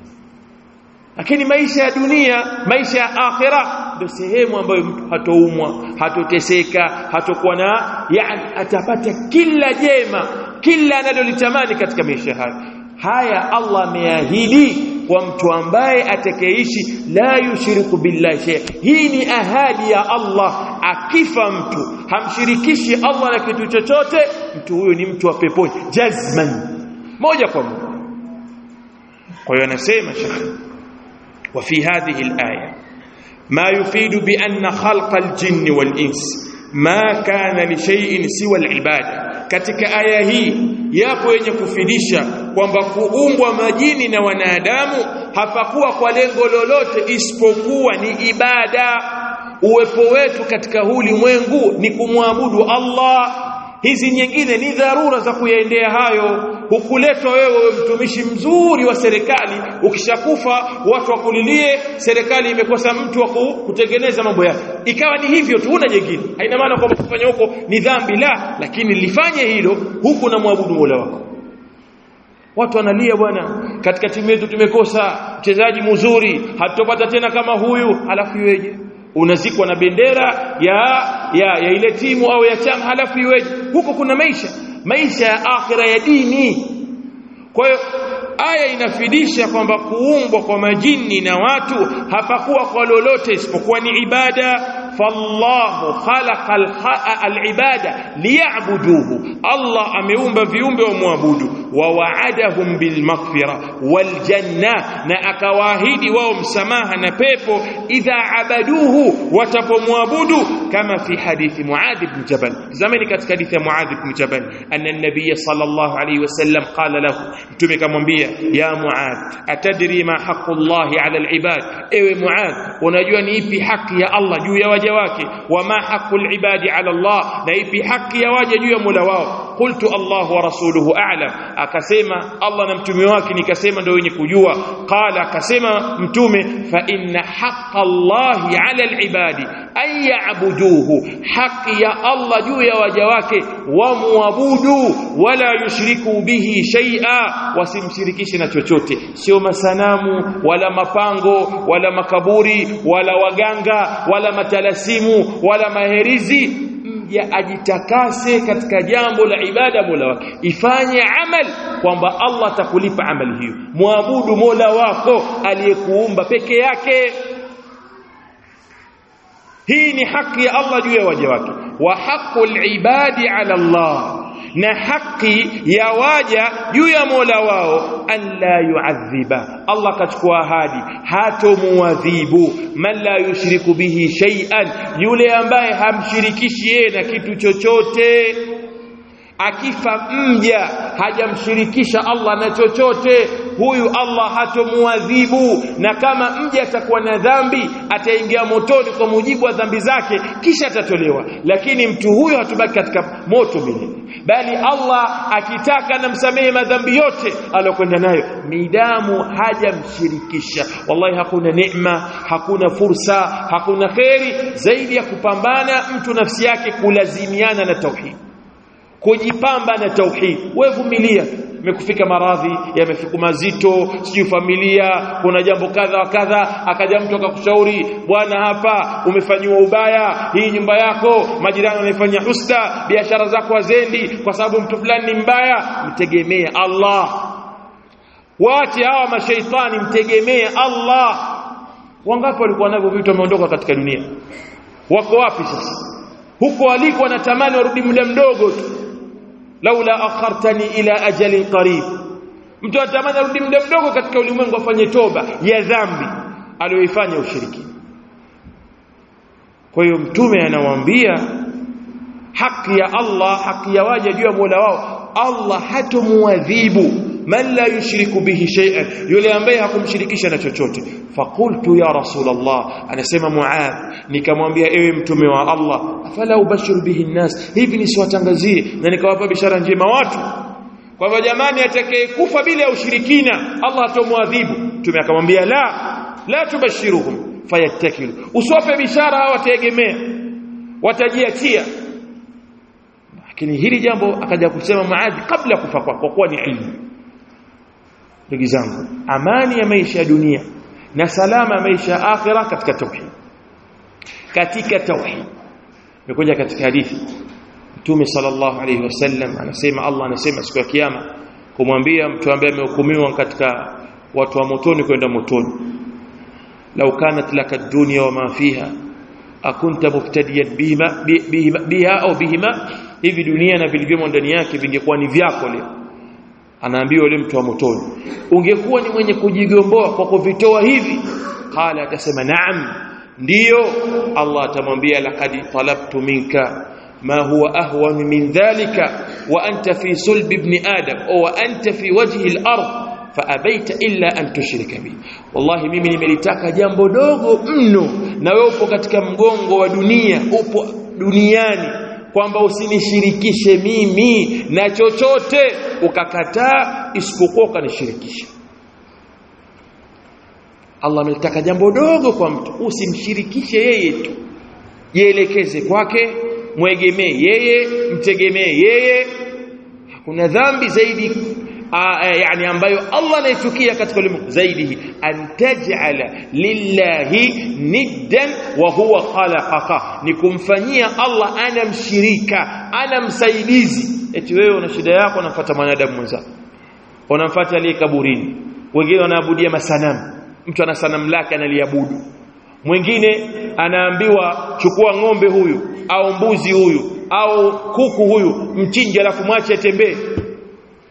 lakini maisha ya dunia maisha ya akhira ndio sehemu ambayo mtu hatoumwa hatoteseka hatokuwa na yani atapata kila jema kila analolitamani katika maisha haya haya Allah ameahidi kwa mtu ambaye atakayeishi la yushiriku billahi shay hii ni ahadi ya Allah akifa mtu hamshirikishi Allah na kitu chochote mtu huyo ni mtu wa peponi jazman moja kwa moja kwa hiyo anasema shekhi وفي هذه الآية ما يفيد بأن خلق الجن والإنس ما كان لشيء سوى العبادة katika aya hii yapo yenye kufidisha kwamba kuumbwa majini na wanadamu hapakuwa kwa lengo lolote isipokuwa ni ibada uwepo wetu katika huu ulimwengu ni kumwabudu Allah hizi nyingine ni dharura za kuyaendea hayo hukuletwa wewe mtumishi mzuri wa serikali ukishakufa watu wakulilie serikali imekosa mtu wa kutengeneza mambo yake ikawa ni hivyo tu una jingine haina maana kwamba kufanya huko ni dhambi la lakini lifanye hilo huku na mwabudu Mola wako watu wanalia bwana katika timu yetu tumekosa mchezaji mzuri hatutopata tena kama huyu halafu iweje unazikwa na bendera ya ya, ya ile timu au ya chama halafu iweje huko kuna maisha maisha ya akhira ya dini kwa hiyo aya inafidisha kwamba kuumbwa kwa majini na watu hapakuwa kwa lolote isipokuwa ni ibada fallahu khalaqa al-ibada liya'buduhu Allah ameumba viumbe wamwabudu wa wa'adahum bil maghfira wal janna na akawaahidi wao msamaha na pepo idha abaduhu watapomwabudu kama fi hadithi Muadh ibn Jabal zamani katika hadithi ya Muadh ibn Jabal anna an-nabiy sallallahu alayhi wasallam qala lahu mtume kamwambia ya Muadh atadri ma haqqu Allah ala al-ibad ewe Muadh unajua ni ipi haki ya Allah juu ya waja wake wa ma haqqu al-ibadi ala Allah na ipi haki ya waja juu ya Mola wao qultu Allah wa rasuluhu a'lam akasema Allah na mtume wake nikasema ndio wenye kujua qala akasema mtume fa inna haqqa Allah ala al-ibadi an ya'buduhu haki ya Allah juu ya waja wake wamwabudu wala yushriku bihi shay'a wasimshirikishe na chochote sio masanamu wala mapango wala makaburi wala waganga wala matalasimu wala maherizi mja ajitakase katika jambo la ibada Mola wake ifanye amal kwamba Allah atakulipa amali hiyo muabudu Mola wako aliyekuumba peke yake hii ni haki ya Allah juu ya waja wake wa haqqul ibadi ala Allah na haki ya waja juu ya Mola wao an la yu'adhiba Allah kachukua ahadi hatomuadhibu man la yushriku bihi shay'an yule ambaye hamshirikishi yeye na kitu chochote akifa mja hajamshirikisha Allah na chochote huyu Allah hatomuadhibu na kama mja atakuwa na dhambi ataingia motoni kwa mujibu wa dhambi zake kisha atatolewa lakini mtu huyo hatubaki katika moto milele bali Allah akitaka namsamehe madhambi yote aliyokwenda nayo midamu hajamshirikisha wallahi hakuna neema hakuna fursa hakuna kheri zaidi ya kupambana mtu nafsi yake kulazimiana na tauhid kujipamba na tauhid wewe vumilia imekufika maradhi yamefika mazito sijui familia kuna jambo kadha wa kadha akaja mtu akakushauri bwana hapa umefanyiwa ubaya hii nyumba yako majirani wanaifanyia husda biashara zako hazendi kwa sababu mtu fulani ni mbaya mtegemee Allah wache hawa mashaitani mtegemee Allah wangapi walikuwa navyo vitu wameondoka katika dunia wako wapi sasa huko waliko wanatamani warudi muda mdogo tu laula akhartani ila ajalin qarib mtu atamani arudi muda mdogo katika ulimwengu afanye toba ya dhambi aliyoifanya ushirikina kwa hiyo mtume anawaambia haki ya Allah haki ya waja juu ya Mola wao Allah hatomuadhibu man la yushriku bihi shay'an yule ambaye hakumshirikisha na chochote faqultu ya rasulullah anasema muadh nikamwambia ewe mtume wa Allah afala ubashiru bihi nnas hivi nisiwatangazie na nikawapa bishara njema watu kwamba jamani atakayekufa bila ushirikina Allah atomwadhibu mtume akamwambia la la tubashiruhum fayattakilu usiwape bishara hawa wategemea watajiachia lakini hili jambo akaja kusema maadhi kabla kufa kwa kwa kuwa ni ilmu ndugu zangu amani ya maisha ya dunia na salama ya maisha ya akhira katika tauhid katika tauhid imekuja katika hadithi Mtume sallallahu alayhi wasallam anasema Allah anasema siku ya kiyama kumwambia mtu ambaye amehukumiwa katika watu wa motoni kwenda motoni lau kanat laka dunya wa ma fiha akunta muftadiyan bihima bihima biha au bihima hivi dunia na vilivyomo ndani yake vingekuwa ni vyako leo anaambiwa yule mtu wa motoni ungekuwa ni mwenye kujigomboa kwa kuvitoa hivi qala atasema naam ndiyo Allah atamwambia laqad talabtu minka ما هو أهون من ذلك وأنت في صلب ابن آدم أو أنت في وجه الأرض فأبيت إلا أن تشرك بي والله mimi nimelitaka jambo dogo mno na wewe upo katika mgongo wa dunia upo duniani kwamba usinishirikishe mimi na chochote ukakataa isipokuwa ukanishirikisha Allah amelitaka jambo dogo kwa mtu usimshirikishe yeye tu jielekeze kwake mwegemee yeye mtegemee yeye hakuna dhambi zaidi aa, yani ambayo Allah anaichukia katika ulimwengu zaidi an taj'ala lillahi niddan wa huwa khalaqaka ni kumfanyia Allah ana mshirika ana msaidizi eti wewe una shida yako unafuata mwanadamu mwenzako unamfuata aliye kaburini wengine wanaabudia masanamu mtu ana sanamu lake analiabudu mwingine anaambiwa chukua ng'ombe huyu au mbuzi huyu au kuku huyu mchinje alafu mwache atembee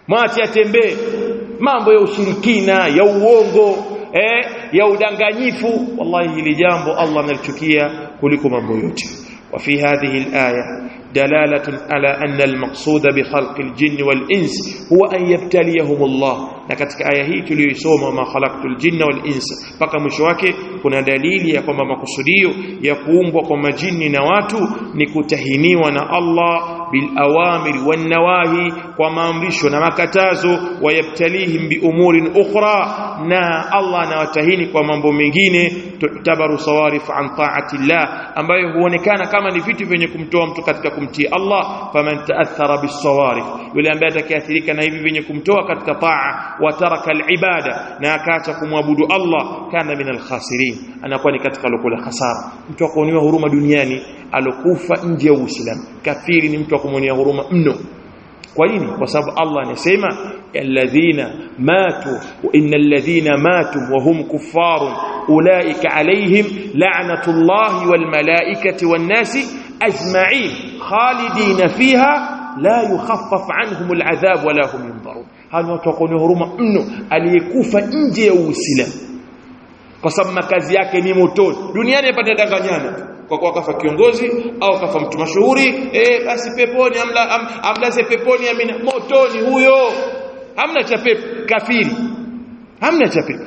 mwache atembee mambo ya ushirikina ya uongo eh, ya udanganyifu wallahi hili jambo Allah analichukia kuliko mambo yote وفي هذه الآية دلالة على أن المقصود بخلق الجن والإنس هو أن يبتليهم الله لكتك آية هي تليسوم ما خلقت الجن والإنس فكا مشواك كنا دليل يقوم مقصوديو يقوم وقوم جن نواتو نكتهني ونا الله بالأوامر والنواهي وما أمرش وما كتازو ويبتليهم بأمور أخرى نا الله نواتهيني وما مبومجين تعتبر صوارف عن طاعة الله أما huonekana kama ni vitu vyenye kumtoa mtu katika kumtii Allah faman taathara bisawarif yule ambaye atakayeathirika na hivi vyenye kumtoa katika taa wa taraka alibada na akaacha kumwabudu Allah kana min alkhasirin anakuwa ni katika lokula hasara mtu akuoniwa huruma duniani alokufa nje ya Uislamu kafiri ni mtu akumwonea huruma mno kwa nini kwa sababu Allah anasema alladhina matu wa innal ladhina matu wa hum kuffarun ulaika alaihim la'natullahi wal malaikati wan nasi ajma'in khalidina fiha la yukhaffaf anhum al'adhab wala hum yunzarun hawa watu wako huruma mno aliyekufa nje ya Uislamu kwa sababu makazi yake ni motoni duniani apata danganyana kwa kuwa kafa kiongozi au kafa mtu mashuhuri eh basi peponi amla am, amlaze peponi amina motoni huyo hamna cha pepo kafiri hamna cha pepo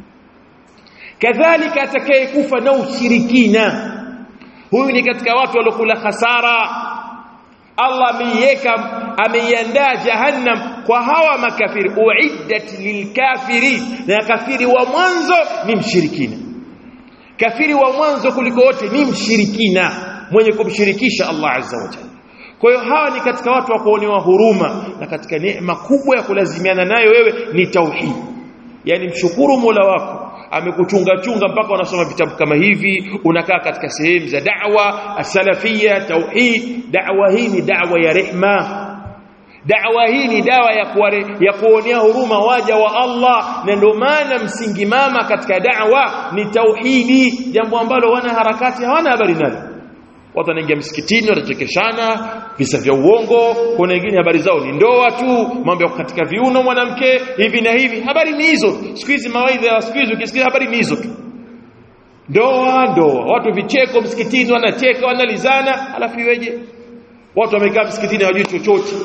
kadhalika atakayekufa na ushirikina huyu ni katika watu waliokula hasara Allah ameiweka ameiandaa jahannam kwa hawa makafiri uiddat lilkafirin na kafiri wa mwanzo ni mshirikina kafiri wa mwanzo kuliko wote ni mshirikina mwenye kumshirikisha Allah azza wa jalla kwa hiyo hawa ni katika watu wa kuonewa huruma na katika neema kubwa ya kulazimiana nayo wewe ni tauhid yani mshukuru Mola wako amekuchunga chunga mpaka unasoma vitabu kama hivi unakaa katika sehemu za da'wa as-salafia tauhid da'wa hii ni da'wa ya rehma Da'wa hii ni dawa ya kuware, ya kuonea huruma waja wa Allah na ndio maana msingi mama katika da'wa ni tauhidi jambo ambalo wana harakati hawana habari nalo watu wanaingia msikitini watachekeshana visa vya uongo kuna wengine habari zao ni ndoa tu mambo ya katika viuno mwanamke hivi na hivi habari ni hizo siku hizi mawaidha ya siku hizi ukisikia habari ni hizo tu ndoa ndoa watu vicheko msikitini wanacheka wanalizana alafu iweje watu wamekaa msikitini hawajui chochote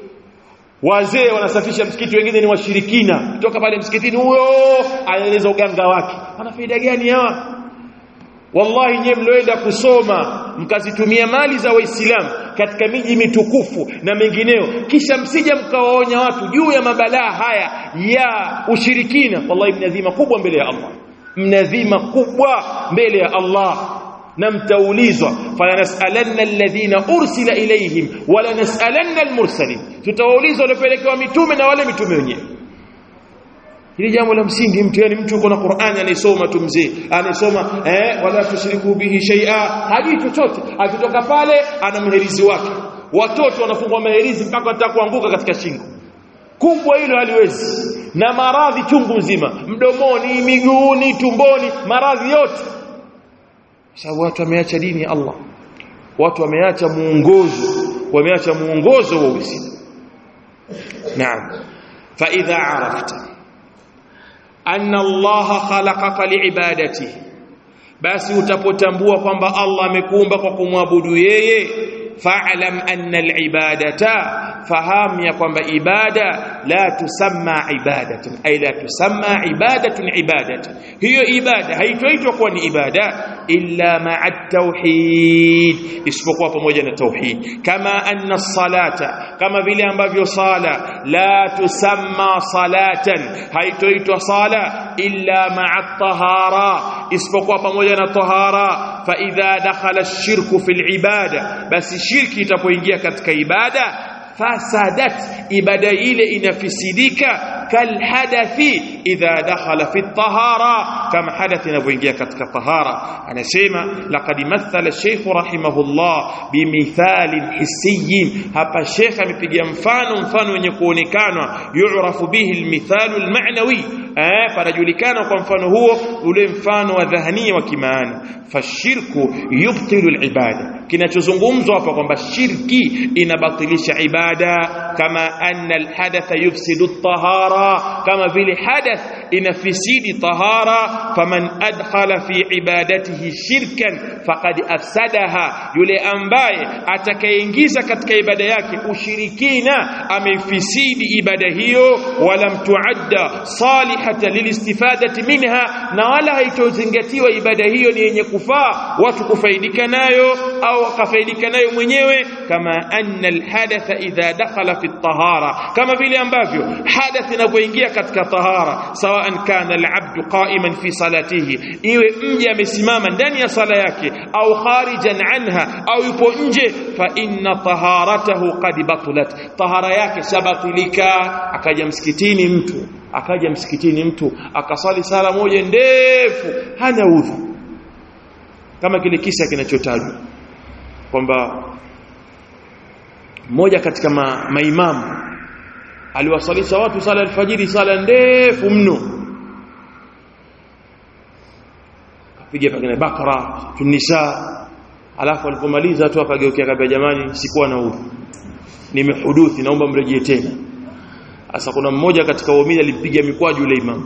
wazee wanasafisha msikiti wengine ni washirikina kutoka pale msikitini huyo anaeleza uganga wake ana faida gani hawa wallahi nyewe mlioenda kusoma mkazitumia mali za waislamu katika miji mitukufu na mengineo kisha msija mkawaonya watu juu ya mabalaa haya ya ushirikina wallahi mnadhima kubwa mbele ya Allah mnadhima kubwa mbele ya Allah na mtaulizwa falanasalanna alladhina ursila ilayhim wala nasalanna almursalin tutawaulizwa waliopelekewa mitume na wale mitume wenyewe hili jambo la msingi mtu yani mtu uko na Qur'ani anaisoma tu mzee anasoma eh wala tushiriku bihi shay'a hajui chochote akitoka pale ana mherizi wake watoto wanafungwa maherizi mpaka watakuanguka katika shingo kubwa hilo haliwezi na maradhi chungu nzima mdomoni miguuni tumboni maradhi yote sababu watu wameacha dini ya Allah watu wameacha muongozo wameacha muongozo wa Uislamu naam fa idha arafta anna Allah khalaqaka liibadatihi basi utapotambua kwamba Allah amekuumba kwa kumwabudu yeye fa'lam anna al-ibadata fahamu ya kwamba ibada la tusamma ibadatun ay la tusamma ibadatun ibadatan hiyo ibada haitoitwa kuwa ni ibada illa ma'a tauhid isipokuwa pamoja na tauhid kama anna salata kama vile ambavyo sala la tusamma salatan haitoitwa sala illa ma'a tahara isipokuwa pamoja na tahara fa idha dakhala ash-shirku fil ibada basi shirki itapoingia katika ibada fasadat ibada ile inafisidika kalhadathi idha dakhala fi tahara kama hadath inavyoingia katika tahara anasema laqad mathala shaykh rahimahullah bimithalin hissiyin hapa sheikh amepiga mfano mfano wenye kuonekanwa yu'rafu bihi almithalu alma'nawi eh panajulikana kwa mfano huo ule mfano wa dhahania wa kimaana fashirku yubtilu alibada kinachozungumzwa hapa kwamba shirki inabatilisha ibada kama anna alhadatha yufsidu at-tahara kama vile hadath inafisidi tahara faman adkhala fi ibadatihi shirkan faqad afsadaha yule ambaye atakayeingiza katika ibada yake ushirikina ameifisidi ibada hiyo wala mtuadda salihata lilistifadati minha na wala haitozingatiwa ibada hiyo ni yenye kufaa watu kufaidika nayo au akafaidika nayo mwenyewe kama anna alhadatha idha dakhala fi tahara kama vile ambavyo hadath inapoingia katika tahara sawaan kana alabdu qa'iman fi salatihi iwe mja amesimama ndani ya sala yake au kharijan anha au yupo nje fa inna taharatahu qad batulat tahara yake shabatilika akaja msikitini mtu akaja msikitini mtu akasali sala moja ndefu hana udhu kama kile kisa kinachotajwa kwamba mmoja katika ma, maimamu aliwasalisha watu sala alfajiri sala ndefu mno kapiga pengine bakara tunisa alafu alipomaliza tu akageukia kabla jamani sikuwa na udhu nimehuduthi naomba mrejee tena sasa kuna mmoja katika waumini alimpiga mikwaju yule imamu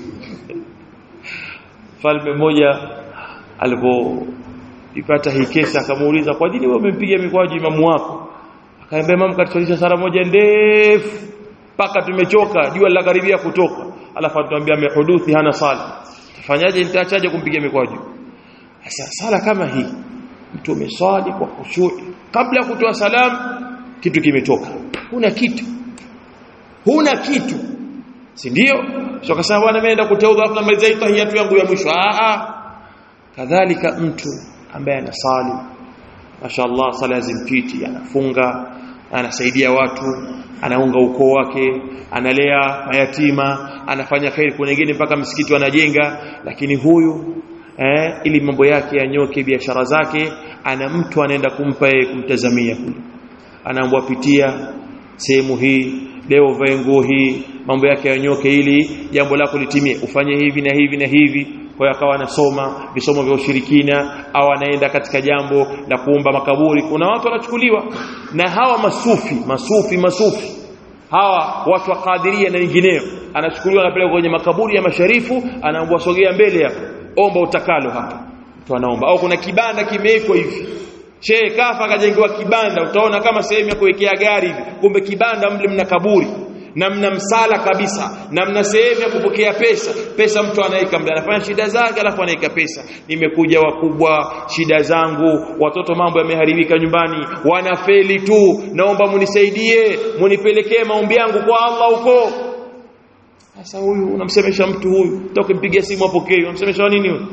falme mmoja alipoipata hii kesi akamuuliza kwa nini wewe umempiga mikwaju imamu wako akaambia imamu katusalisha sala moja ndefu mpaka tumechoka jua linakaribia kutoka alafu atuambia amehuduthi hana sala tafanyaje nitaachaje kumpiga mikwaju sasa sala kama hii mtu umeswali kwa khushu kabla ya kutoa salamu kitu kimetoka huna kitu huna kitu si ndio sio kasema bwana mimi naenda kuteudha afu namaliza tahiyatu yangu ya mwisho a a kadhalika mtu ambaye anasali mashaallah sala zimpiti anafunga anasaidia watu anaunga ukoo wake analea mayatima anafanya khairi kuna wengine mpaka msikiti wanajenga lakini huyu eh, ili mambo yake yanyoke biashara zake ana mtu anaenda kumpa yeye kumtazamia kule anaambwa pitia sehemu hii leo vae nguo hii mambo yake yanyoke ili jambo lako litimie ufanye hivi na hivi na hivi kwa hiyo akawa anasoma visomo vya ushirikina au anaenda katika jambo la kuomba makaburi kuna watu wanachukuliwa na hawa masufi masufi masufi hawa watu wa kadiria na wengineo anachukuliwa anapelekwa kwenye makaburi ya masharifu anaambiwa sogea mbele hapo omba utakalo hapa mtu anaomba au kuna kibanda kimewekwa hivi shehe kafa akajengewa kibanda utaona kama sehemu ya kuwekea gari hivi kumbe kibanda mle mna kaburi na mna msala kabisa na mna sehemu ya kupokea pesa pesa mtu anaweka mle anafanya shida zake alafu anaweka pesa nimekuja wakubwa shida zangu watoto mambo yameharibika nyumbani wanafeli tu naomba munisaidie munipelekee maombi yangu kwa Allah huko sasa huyu unamsemesha mtu huyu utakimpigia simu apokee unamsemesha nini huyu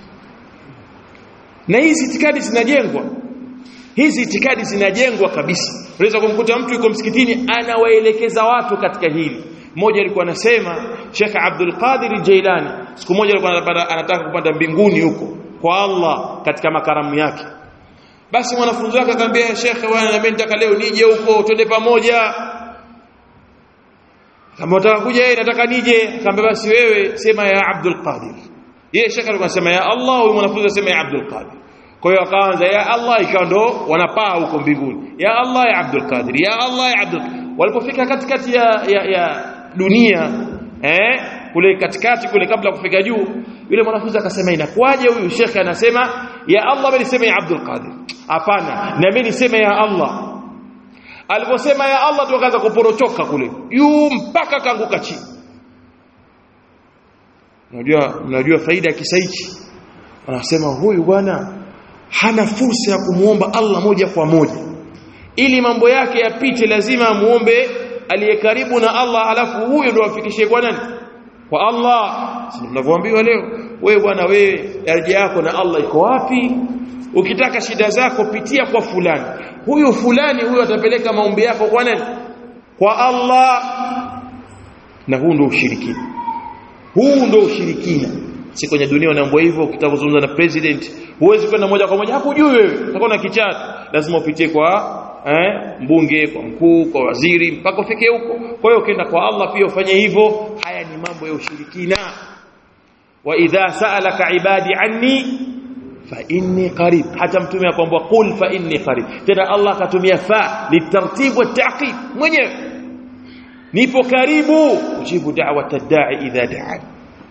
na hizi itikadi zinajengwa hizi itikadi zinajengwa kabisa unaweza kumkuta mtu yuko msikitini anawaelekeza watu katika hili mmoja alikuwa anasema Sheikh Abdul Qadir Jailani siku moja alikuwa anataka kupanda mbinguni huko kwa Allah katika makaramu yake basi mwanafunzi wake akamwambia Sheikh bwana mimi nataka leo nije huko twende pamoja kama unataka kuja yeye nataka nije akamwambia basi wewe sema ya Abdul Qadir yeye Sheikh alikuwa anasema ya Allah huyu mwanafunzi asema ya Abdul Qadir kwa hiyo akaanza ya Allah ikawa ndo wanapaa huko mbinguni ya Allah ya Abdul Qadir ya Allah ya Abdul walipofika katikati ya, ya, ya dunia eh kule katikati kule kabla kufika juu yule mwanafunzi akasema inakuwaje huyu shekhe anasema ya Allah mimi niseme ya Abdul Qadir hapana na mimi niseme ya Allah aliposema ya Allah tu akaanza kuporochoka kule yu mpaka kaanguka chini unajua unajua faida ya kisa hichi anasema huyu bwana hana fursa ya kumuomba Allah moja kwa moja ili mambo yake yapite lazima amuombe aliye karibu na Allah alafu huyo ndo afikishe kwa nani kwa Allah si mnavyoambiwa leo wewe bwana wewe daraja yako na Allah iko wapi ukitaka shida zako pitia kwa fulani huyu fulani huyo atapeleka maombi yako kwa nani kwa Allah na huu ndo ushirikina huu ndo ushirikina si kwenye dunia unaambiwa hivyo ukitaka kuzungumza na president huwezi kwenda moja kwa moja hakujui wewe utakuwa na kichati lazima upitie kwa eh, mbunge kwa mkuu kwa waziri mpaka ufike huko kwa hiyo ukienda kwa Allah pia ufanye hivyo haya ni mambo ya ushirikina wa idha sa'alaka ibadi anni fa inni qarib hata mtume akwambia qul fa inni qarib tena Allah akatumia fa litartib wa ta'qib mwenyewe nipo karibu ujibu da'wat ad-da'i idha da'a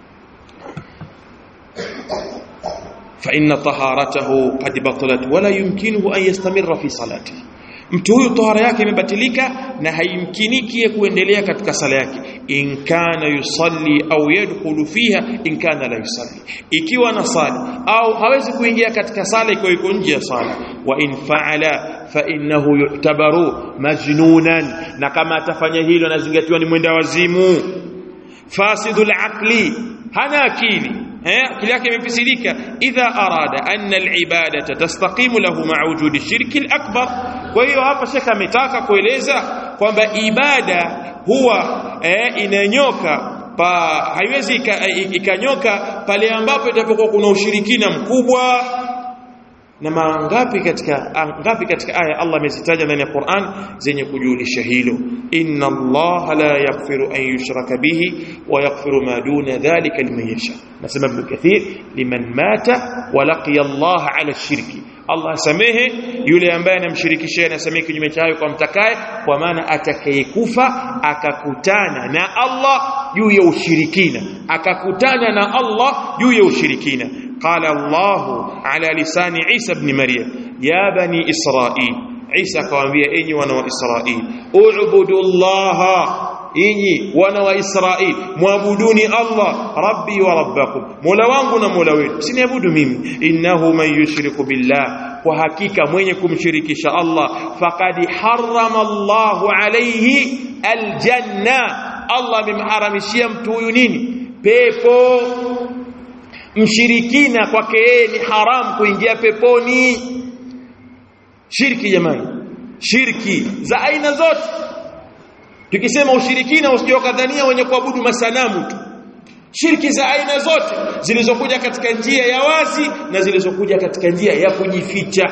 fa inna taharatahu qad batalat wala yumkinuhu an yastamirra fi salatihi mtu huyu tahara yake imebatilika na haimkiniki kuendelea katika sala yake in kana yusalli au yadkhulu fiha in kana la yusalli ikiwa anasali au hawezi kuingia katika sala ikiwa iko nje ya sala wa in faala fa innahu yu'tabaru majnunan na kama atafanya hilo anazingatiwa ni mwenda wazimu fasidul aqli hana akili eh akili yake imefisidika idha arada anna alibadata tastaqimu lahu ma'a wujudi shirki alakbar kwa hiyo hapa shekha ametaka kueleza kwamba ibada huwa eh, inanyoka pa haiwezi ikanyoka pale ambapo itapokuwa kuna ushirikina mkubwa na mangapi katika ngapi katika aya Allah amezitaja ndani ya Qur'an zenye kujulisha hilo inna Allah la yaghfiru an yushraka bihi wa yaghfiru ma duna dhalika liman yasha nasema Ibn Kathir liman mata wa laqiya Allah ala shirki Allah samehe yule ambaye anamshirikisha anasamehe kinyume cha hayo kwa mtakaye kwa maana atakayekufa akakutana na Allah juu ya ushirikina akakutana na Allah juu ya ushirikina قال الله على لسان عيسى بن مريم يا بني إسرائيل عيسى كوانبيا إني وانا إسرائيل اعبدوا الله إني وانا إسرائيل معبدوني الله ربي وربكم مولا wangu na mola wenu siniabudu mimi innahu man yushriku billah kwa hakika mwenye kumshirikisha Allah faqad harrama Allahu alayhi aljanna Allah amemharamishia mtu huyu nini pepo mshirikina kwake yeye ni haram kuingia peponi shirki jamani shirki za aina zote tukisema ushirikina usiokadhania wenye kuabudu masanamu tu shirki za aina zote zilizokuja katika njia ya wazi na zilizokuja katika njia ya kujificha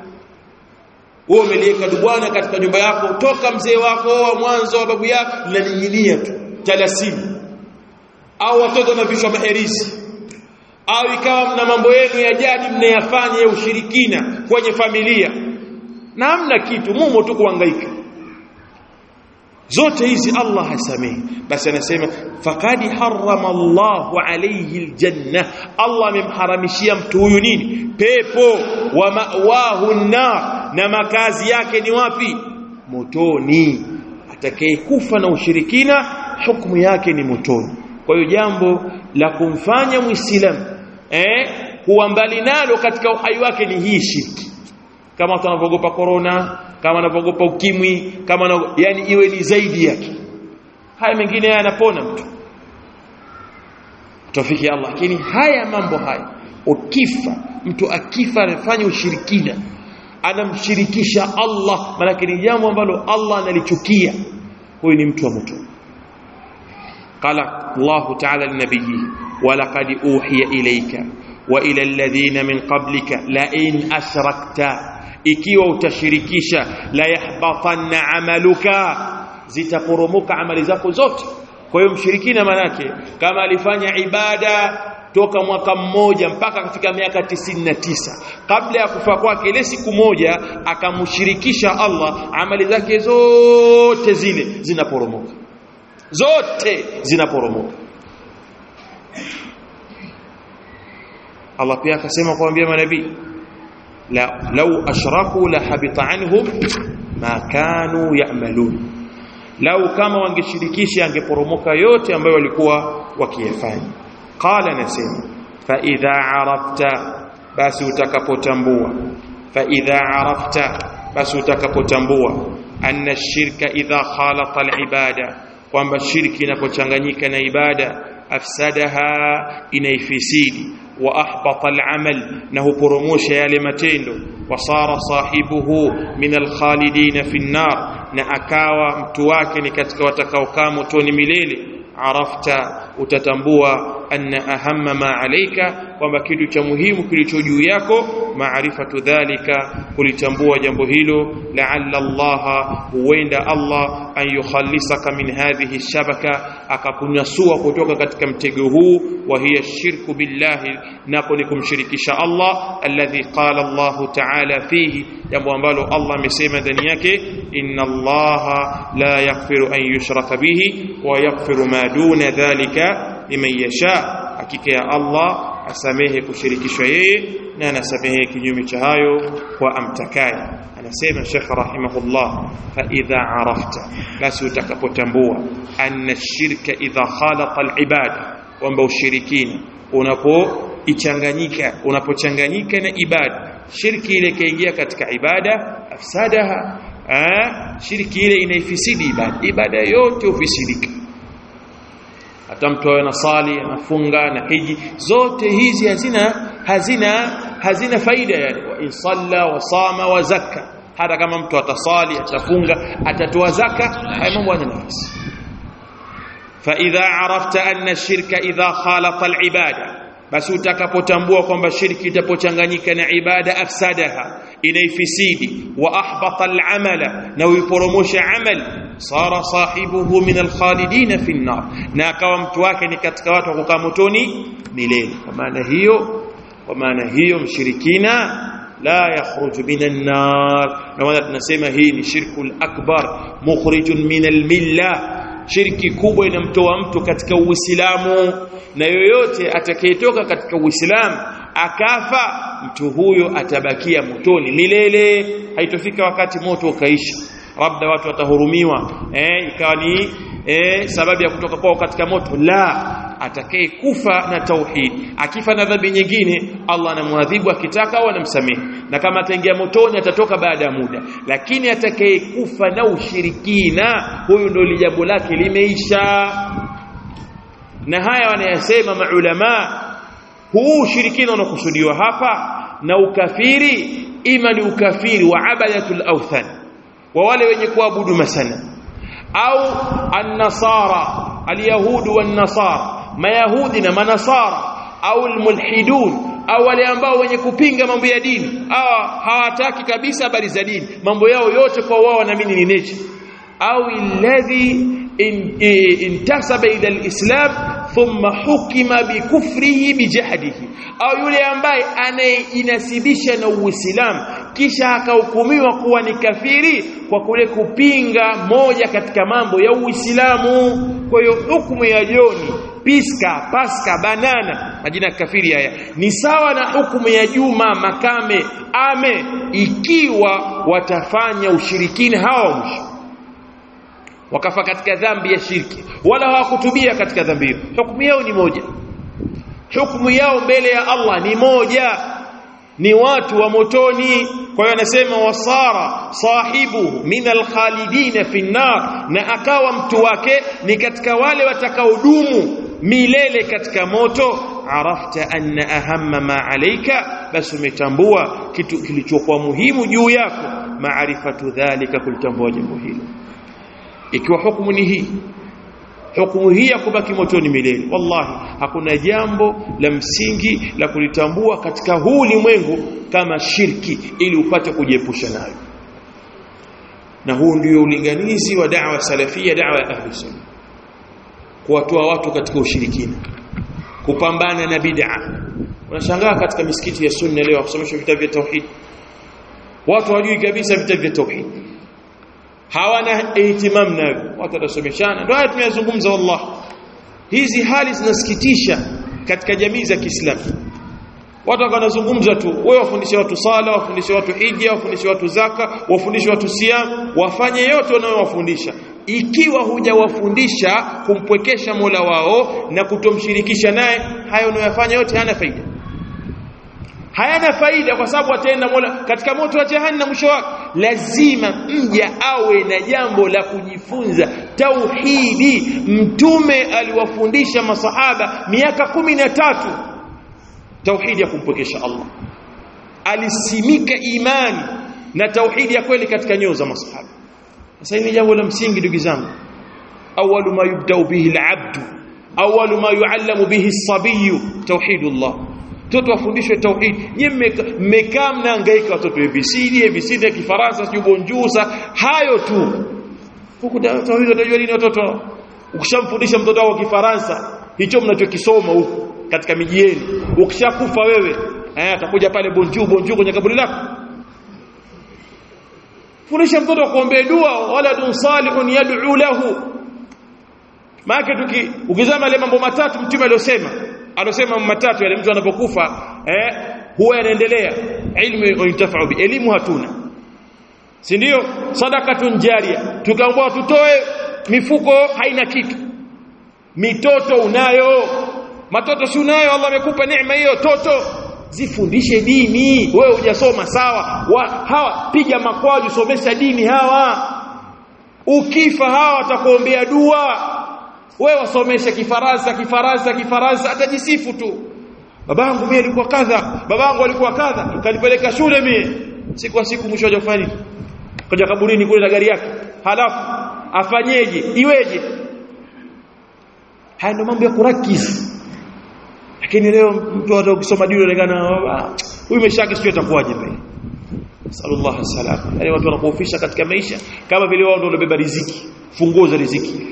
wewe umeliweka dubwana katika nyumba yako toka mzee wako wa mwanzo wa babu yako linaning'inia tu talasimu au watoto na vichwa maherisi au ikawa mna mambo yenu ya jadi mnayafanya ya ushirikina kwenye familia na hamna kitu mumo tu kuhangaika zote hizi Allah hasamehi basi anasema faqad harrama Allahu alayhi aljanna Allah amemharamishia mtu huyu nini pepo wa mawahu nar na makazi yake ni wapi motoni atakayekufa na ushirikina hukumu yake ni motoni kwa hiyo jambo la kumfanya muislamu eh kuwa mbali nalo katika uhai wake ni hii shirki kama tunavyogopa corona kama anavyogopa ukimwi kama na, yani iwe ni zaidi yake haya mengine yanapona mtu tofiki Allah lakini haya mambo haya ukifa mtu akifa anafanya ushirikina anamshirikisha Allah maana ni jambo ambalo Allah analichukia huyu ni mtu wa moto قال الله تعالى لنبيه ولقد أوحي إليك وإلى الذين من قبلك لئن أشركت ikiwa utashirikisha la yahbatanna amaluka zitaporomoka amali zako zote kwa hiyo mshirikina manake kama alifanya ibada toka mwaka mmoja mpaka katika miaka tisini na tisa kabla ya kufa kwake ile siku moja akamshirikisha Allah amali zake zote zile zinaporomoka zote zinaporomoka Allah pia akasema kuambia manabii la law ashraku la habita anhum ma kanu ya'malun lau kama wangeshirikisha angeporomoka yote ambayo walikuwa wakiyafanya qala nasema fa idha arafta basi utakapotambua fa idha arafta basi utakapotambua anna shirka idha khalata al-ibada kwamba shirki inapochanganyika na ibada afsadaha inaifisidi wa ahbata al-amal na huporomosha yale matendo wasara sahibuhu min al-khalidin fi an-nar na akawa mtu wake ni katika watakaokaa motoni milele arafta utatambua anna ahamma ma alayka kwamba kitu cha muhimu kilicho juu yako maarifatu dhalika kulitambua jambo hilo la'alla Allah huenda Allah an yukhallisaka min hadhihi shabaka akakunyasua kutoka katika mtego huu wa hiya shirku billahi nako ni kumshirikisha Allah alladhi qala Allah ta'ala fihi jambo ambalo Allah amesema ndani yake inna Allah la yaghfiru an yushraka bihi wa yaghfiru ma duna dhalika liman yasha hakika ya Allah asamehe kushirikishwa yeye na anasamehe kinyume cha hayo kwa amtakaye anasema Sheikh rahimahullah fa idha arafta basi utakapotambua anna shirka idha khalaqa al-ibada kwamba ushirikina unapoichanganyika unapochanganyika na ibada shirki ile kaingia katika ibada afsadaha ah shirki ile inaifisidi ibada ibada yote ufisidika hata mtu awe nasali anafunga na hiji zote hizi hazina hazina hazina faida yani wa insalla wa sama wa zakka hata kama mtu atasali atafunga atatoa zaka haya mambo yana nafasi fa idha arafta anna shirka idha khalaqa al-ibada basi utakapotambua kwamba shirki itapochanganyika na ibada afsadaha inaifisidi wa ahbata al-amala na uiporomosha amal sara sahibuhu min al-khalidin fi an-nar na akawa mtu wake ni katika watu wa kukaa motoni milele kwa maana hiyo kwa maana hiyo mshirikina la yakhruju minan nar na wala tunasema hii ni shirkul akbar mukhrijun min al-millah shirki kubwa inamtoa mtu katika uislamu na yoyote atakayetoka katika uislamu akafa mtu huyo atabakia motoni milele haitofika wakati moto ukaisha labda watu watahurumiwa eh ikawa ni eh sababu ya kutoka kwao katika moto la atakaye kufa na tauhid akifa na dhambi nyingine Allah anamwadhibu akitaka au anamsamehe na kama ataingia motoni atatoka baada ya muda lakini atakaye kufa na ushirikina huyu ndio jambo lake limeisha na haya wanayasema maulama huu ushirikina unakusudiwa hapa na ukafiri ima ni ukafiri wa abadatul awthan wa wale wenye kuabudu masana au an-nasara al-yahudu wan-nasara mayahudi na manasara au al-mulhidun au wale ambao wenye kupinga mambo ya dini hawa hawataki kabisa habari za dini mambo yao yote kwa wao wanaamini ni nature au alladhi intasaba ila alislam thumma hukima bikufrihi bijahdihi au yule ambaye anayeinasibisha na uislamu kisha akahukumiwa kuwa ni kafiri kwa kule kupinga moja katika mambo ya uislamu kwa hiyo hukumu ya joni piska paska banana majina ya kafiri haya ni sawa na hukumu ya juma makame ame ikiwa watafanya ushirikina hawa mwisho wakafa katika dhambi ya shirki wala hawakutubia katika dhambi hiyo hukumu yao ni moja hukumu yao mbele ya Allah ni moja ni watu wa motoni kwa hiyo anasema wasara sahibu min alkhalidin fi nar na akawa mtu wake ni katika wale watakaodumu milele katika moto arafta anna ahamma ma alayka basi umetambua kitu kilichokuwa muhimu juu yako maarifatu dhalika kulitambua jambo hilo ikiwa hukumu ni hii hukumu hii ya kubaki motoni milele wallahi hakuna jambo la msingi la kulitambua katika huu ulimwengu kama shirki ili upate kujiepusha nayo na huu ndio ulinganizi wa da'wa salafia da'wa ya ahli sunna kuwatoa watu katika ushirikina kupambana na bid'a unashangaa katika misikiti ya sunna leo kusomeshwa vitabu vya tauhid watu hawajui kabisa vitabu vya tauhid hawana ihtimam navyo watu watasomeshana ndio haya tumeyazungumza wallah hizi hali zinasikitisha katika jamii za Kiislamu watu wanazungumza tu wewe wafundishe watu sala wafundishe watu hija wafundishe watu zaka wafundishe watu siam wafanye yote wanayowafundisha ikiwa hujawafundisha kumpwekesha Mola wao na kutomshirikisha naye hayo unayofanya yote hana faida hayana faida kwa sababu ataenda Mola katika moto wa jahannam mwisho wake lazima mja awe na jambo la kujifunza tauhidi mtume aliwafundisha masahaba miaka kumi na tatu tauhidi ya kumpokesha Allah alisimika imani na tauhidi ya kweli katika nyoyo za masahaba sasa hili jambo la msingi ndugu zangu awwalu ma yubda'u bihi al-'abdu awwalu ma yu'allamu bihi as-sabiyyu tauhidullah mtoto afundishwe tauhid nyinyi mmekaa mnahangaika watoto ABCD ABCD ya Kifaransa sio bonjusa hayo tu huku tauhid utajua nini watoto ukishamfundisha mtoto wako Kifaransa hicho mnachokisoma huku katika miji yenu ukishakufa wewe eh atakuja pale bonjour bonjour kwenye kaburi lako fundisha mtoto kuombea dua waladun salihun yad'u lahu maana tuki ukizama ile mambo matatu mtume aliyosema alosema matatu yale mtu anapokufa eh huwa yanaendelea ilmu yuntafa'u bi elimu hatuna si ndio sadakatun jaria tukaambiwa tutoe mifuko haina kitu mitoto unayo matoto si unayo Allah amekupa neema hiyo toto zifundishe dini wewe hujasoma sawa wa, hawa piga makwaju somesha dini hawa ukifa hawa watakuombea dua wewe wasomesha kifaransa kifaransa kifaransa atajisifu tu babangu mimi alikuwa kadha babangu alikuwa kadha kanipeleka shule mimi siku kwa siku mwisho hajafanya kaja kaburini kule na gari yake halafu afanyeje iweje haya ndio mambo ya kurakizi lakini leo mtu hata ukisoma dini unaonekana huyu maisha yake sio atakuwaje mbele sallallahu alaihi wasallam yani watu wanakuofisha katika maisha kama vile wao ndio wanabeba riziki funguo za riziki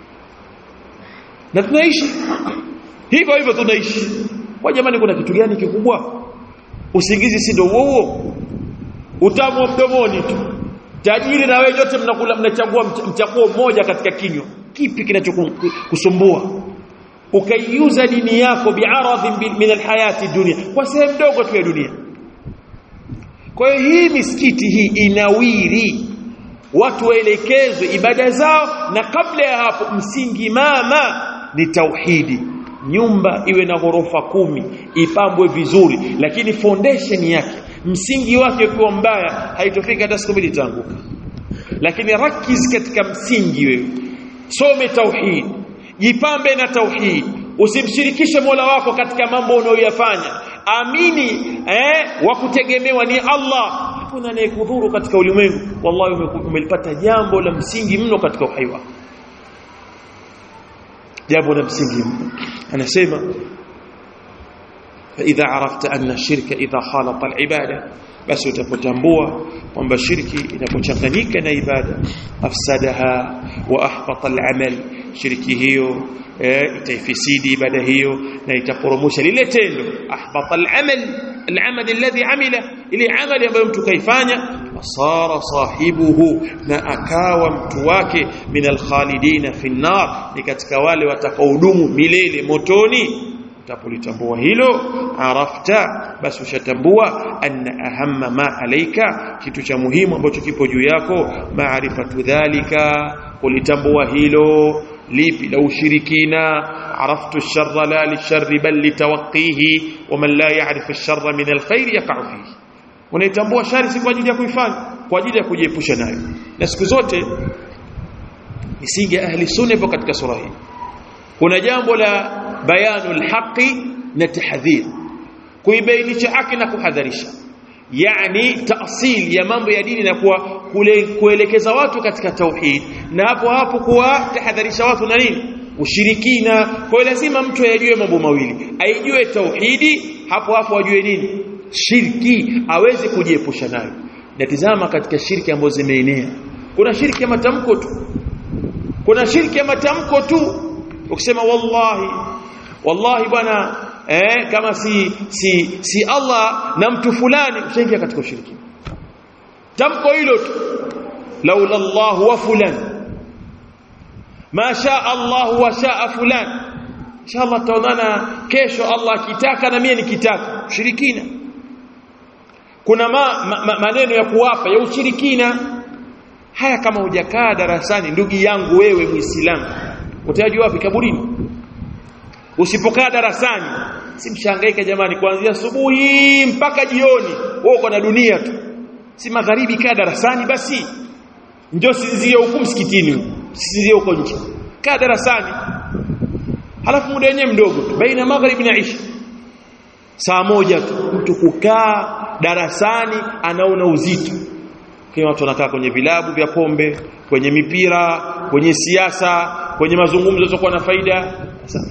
na tunaishi hivyo hivyo tunaishi kwa jamani kuna kitu gani kikubwa usingizi si ndio huo huo utamu mdomoni tu tajiri na wewe yote mnakula mnachagua mchaguo mmoja katika kinywa kipi kinachokusumbua ukaiuza dini yako bi'aradhin min alhayati dunia kwa sehemu ndogo tu ya dunia kwa hiyo hii misikiti hii inawiri watu waelekezwe ibada zao na kabla ya hapo msingi mama ni tauhidi nyumba iwe na ghorofa kumi ipambwe vizuri lakini foundation yake msingi wake ukiwa mbaya haitofika hata siku mbili itaanguka lakini rakiz katika msingi wewe some tauhid jipambe na tauhid usimshirikishe Mola wako katika mambo unayoyafanya amini eh wa kutegemewa ni Allah hakuna anayekudhuru katika ulimwengu wallahi umelipata jambo la msingi mno katika uhai wako jambo la msingi mno anasema فاذا عرفت ان الشرك اذا خالط العباده بس utapotambua kwamba shirki inapochanganyika na ibada afsadaha wa ahbata al-amal shirki hiyo itaifisidi ibada hiyo na itaporomosha lile tendo ahbata al-amal al-amal alladhi amila ile amali ambayo mtu kaifanya wasara sahibuhu na akawa mtu wake min al-khalidina fi an-nar ni katika wale watakaohudumu milele motoni utapolitambua hilo arafta basi ushatambua anna ahamma ma alaika kitu cha muhimu ambacho kipo juu yako maarifatu dhalika kulitambua hilo lipi la ushirikina عرفت الشر لا للشر بل لتوقيه ومن لا يعرف الشر من الخير يقع فيه unaitambua shari si kwa ajili ya kuifanya kwa ajili ya kujiepusha nayo na siku zote misingi ya ahli sunna ipo katika sura hii kuna jambo la bayanul haqi na tahdhir kuibainisha haki na kuhadharisha yani taasil ya mambo ya dini na kuwa kule kuelekeza watu katika tauhid na hapo hapo kuwa tahadharisha watu na nini ushirikina kwa lazima mtu ayajue mambo mawili aijue tauhidi hapo hapo ajue nini shirki aweze kujiepusha nayo na tizama katika shirki ambazo zimeenea kuna shirki ya matamko tu kuna shirki ya matamko tu ukisema wallahi wallahi bwana eh kama si si si Allah na mtu fulani ushaingia katika ushiriki tamko hilo tu laula Allah wa fulan ma shaa Allah wa shaa fulan inshallah tutaonana kesho Allah akitaka na mimi nikitaka ushirikina kuna ma, ma, ma, maneno ya kuwapa ya ushirikina haya kama hujakaa darasani ndugu yangu wewe muislamu utajua wapi kaburini usipokaa darasani simshangaike jamani kuanzia asubuhi mpaka jioni wewe uko na dunia tu si magharibi kaa darasani basi njoo sinzie huku msikitini sinzie huko nje kaa darasani halafu muda wenyewe mdogo tu baina magharibi na isha saa moja tu mtu kukaa darasani anaona uzito kwa watu wanakaa kwenye vilabu vya pombe kwenye mipira kwenye siasa kwenye mazungumzo yasiyokuwa na faida sasa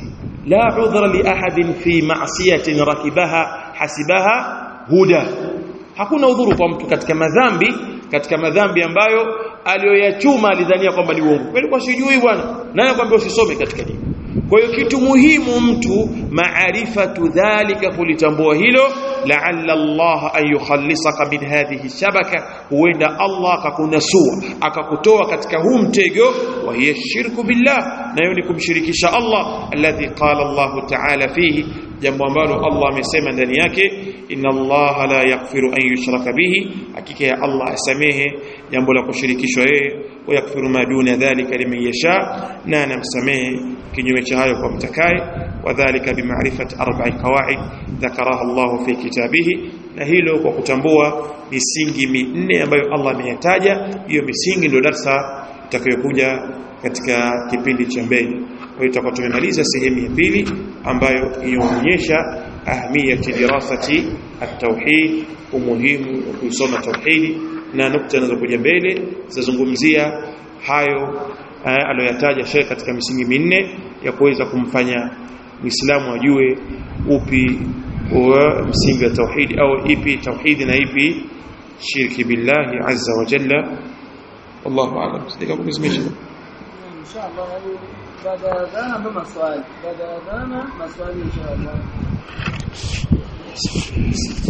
la udhra li ahadin fi ma'siyatin rakibaha hasibaha huda hakuna udhuru kwa mtu katika madhambi katika madhambi ambayo aliyoyachuma alidhania kwamba ni uongo kweli kwa sijui bwana nani akwambia usisome katika dini kwa hiyo kitu muhimu mtu maarifatu dhalika kulitambua hilo la'alla Allah an yukhallisaka min hadhihi shabaka huenda Allah akakunasua akakutoa katika huu mtego wa hiya shirku billah na hiyo ni kumshirikisha Allah alladhi qala Allah ta'ala fihi jambo ambalo Allah amesema ndani yake inna Allah la yaghfiru an yushraka bihi hakika ya Allah asamehe jambo la kushirikishwa yeye wa yaghfiru ma duna dhalika liman yasha na anamsamehe kinyume cha hayo kwa mtakaye wadhālika bimaarifati arba'i qawaid dhakaraha Allah fi kitabihi na hilo kwa kutambua misingi minne ambayo Allah ameyataja hiyo misingi ndio darsa itakayokuja katika kipindi cha mbele kwa hiyo tutakuwa tumemaliza sehemu ya pili ambayo inaonyesha ahmiyati dirasati at-tauhid umuhimu wa kuisoma tauhidi na nukta zinazokuja mbele zitazungumzia hayo aliyoyataja Sheikh katika misingi minne ya kuweza kumfanya Muislamu ajue upi wa msingi wa tauhidi au ipi tauhidi na ipi shirki billahi azza wa jalla wallahu a'lam sidika kuzimisha inshallah baada ya dhana ndo maswali baada ya dhana maswali inshallah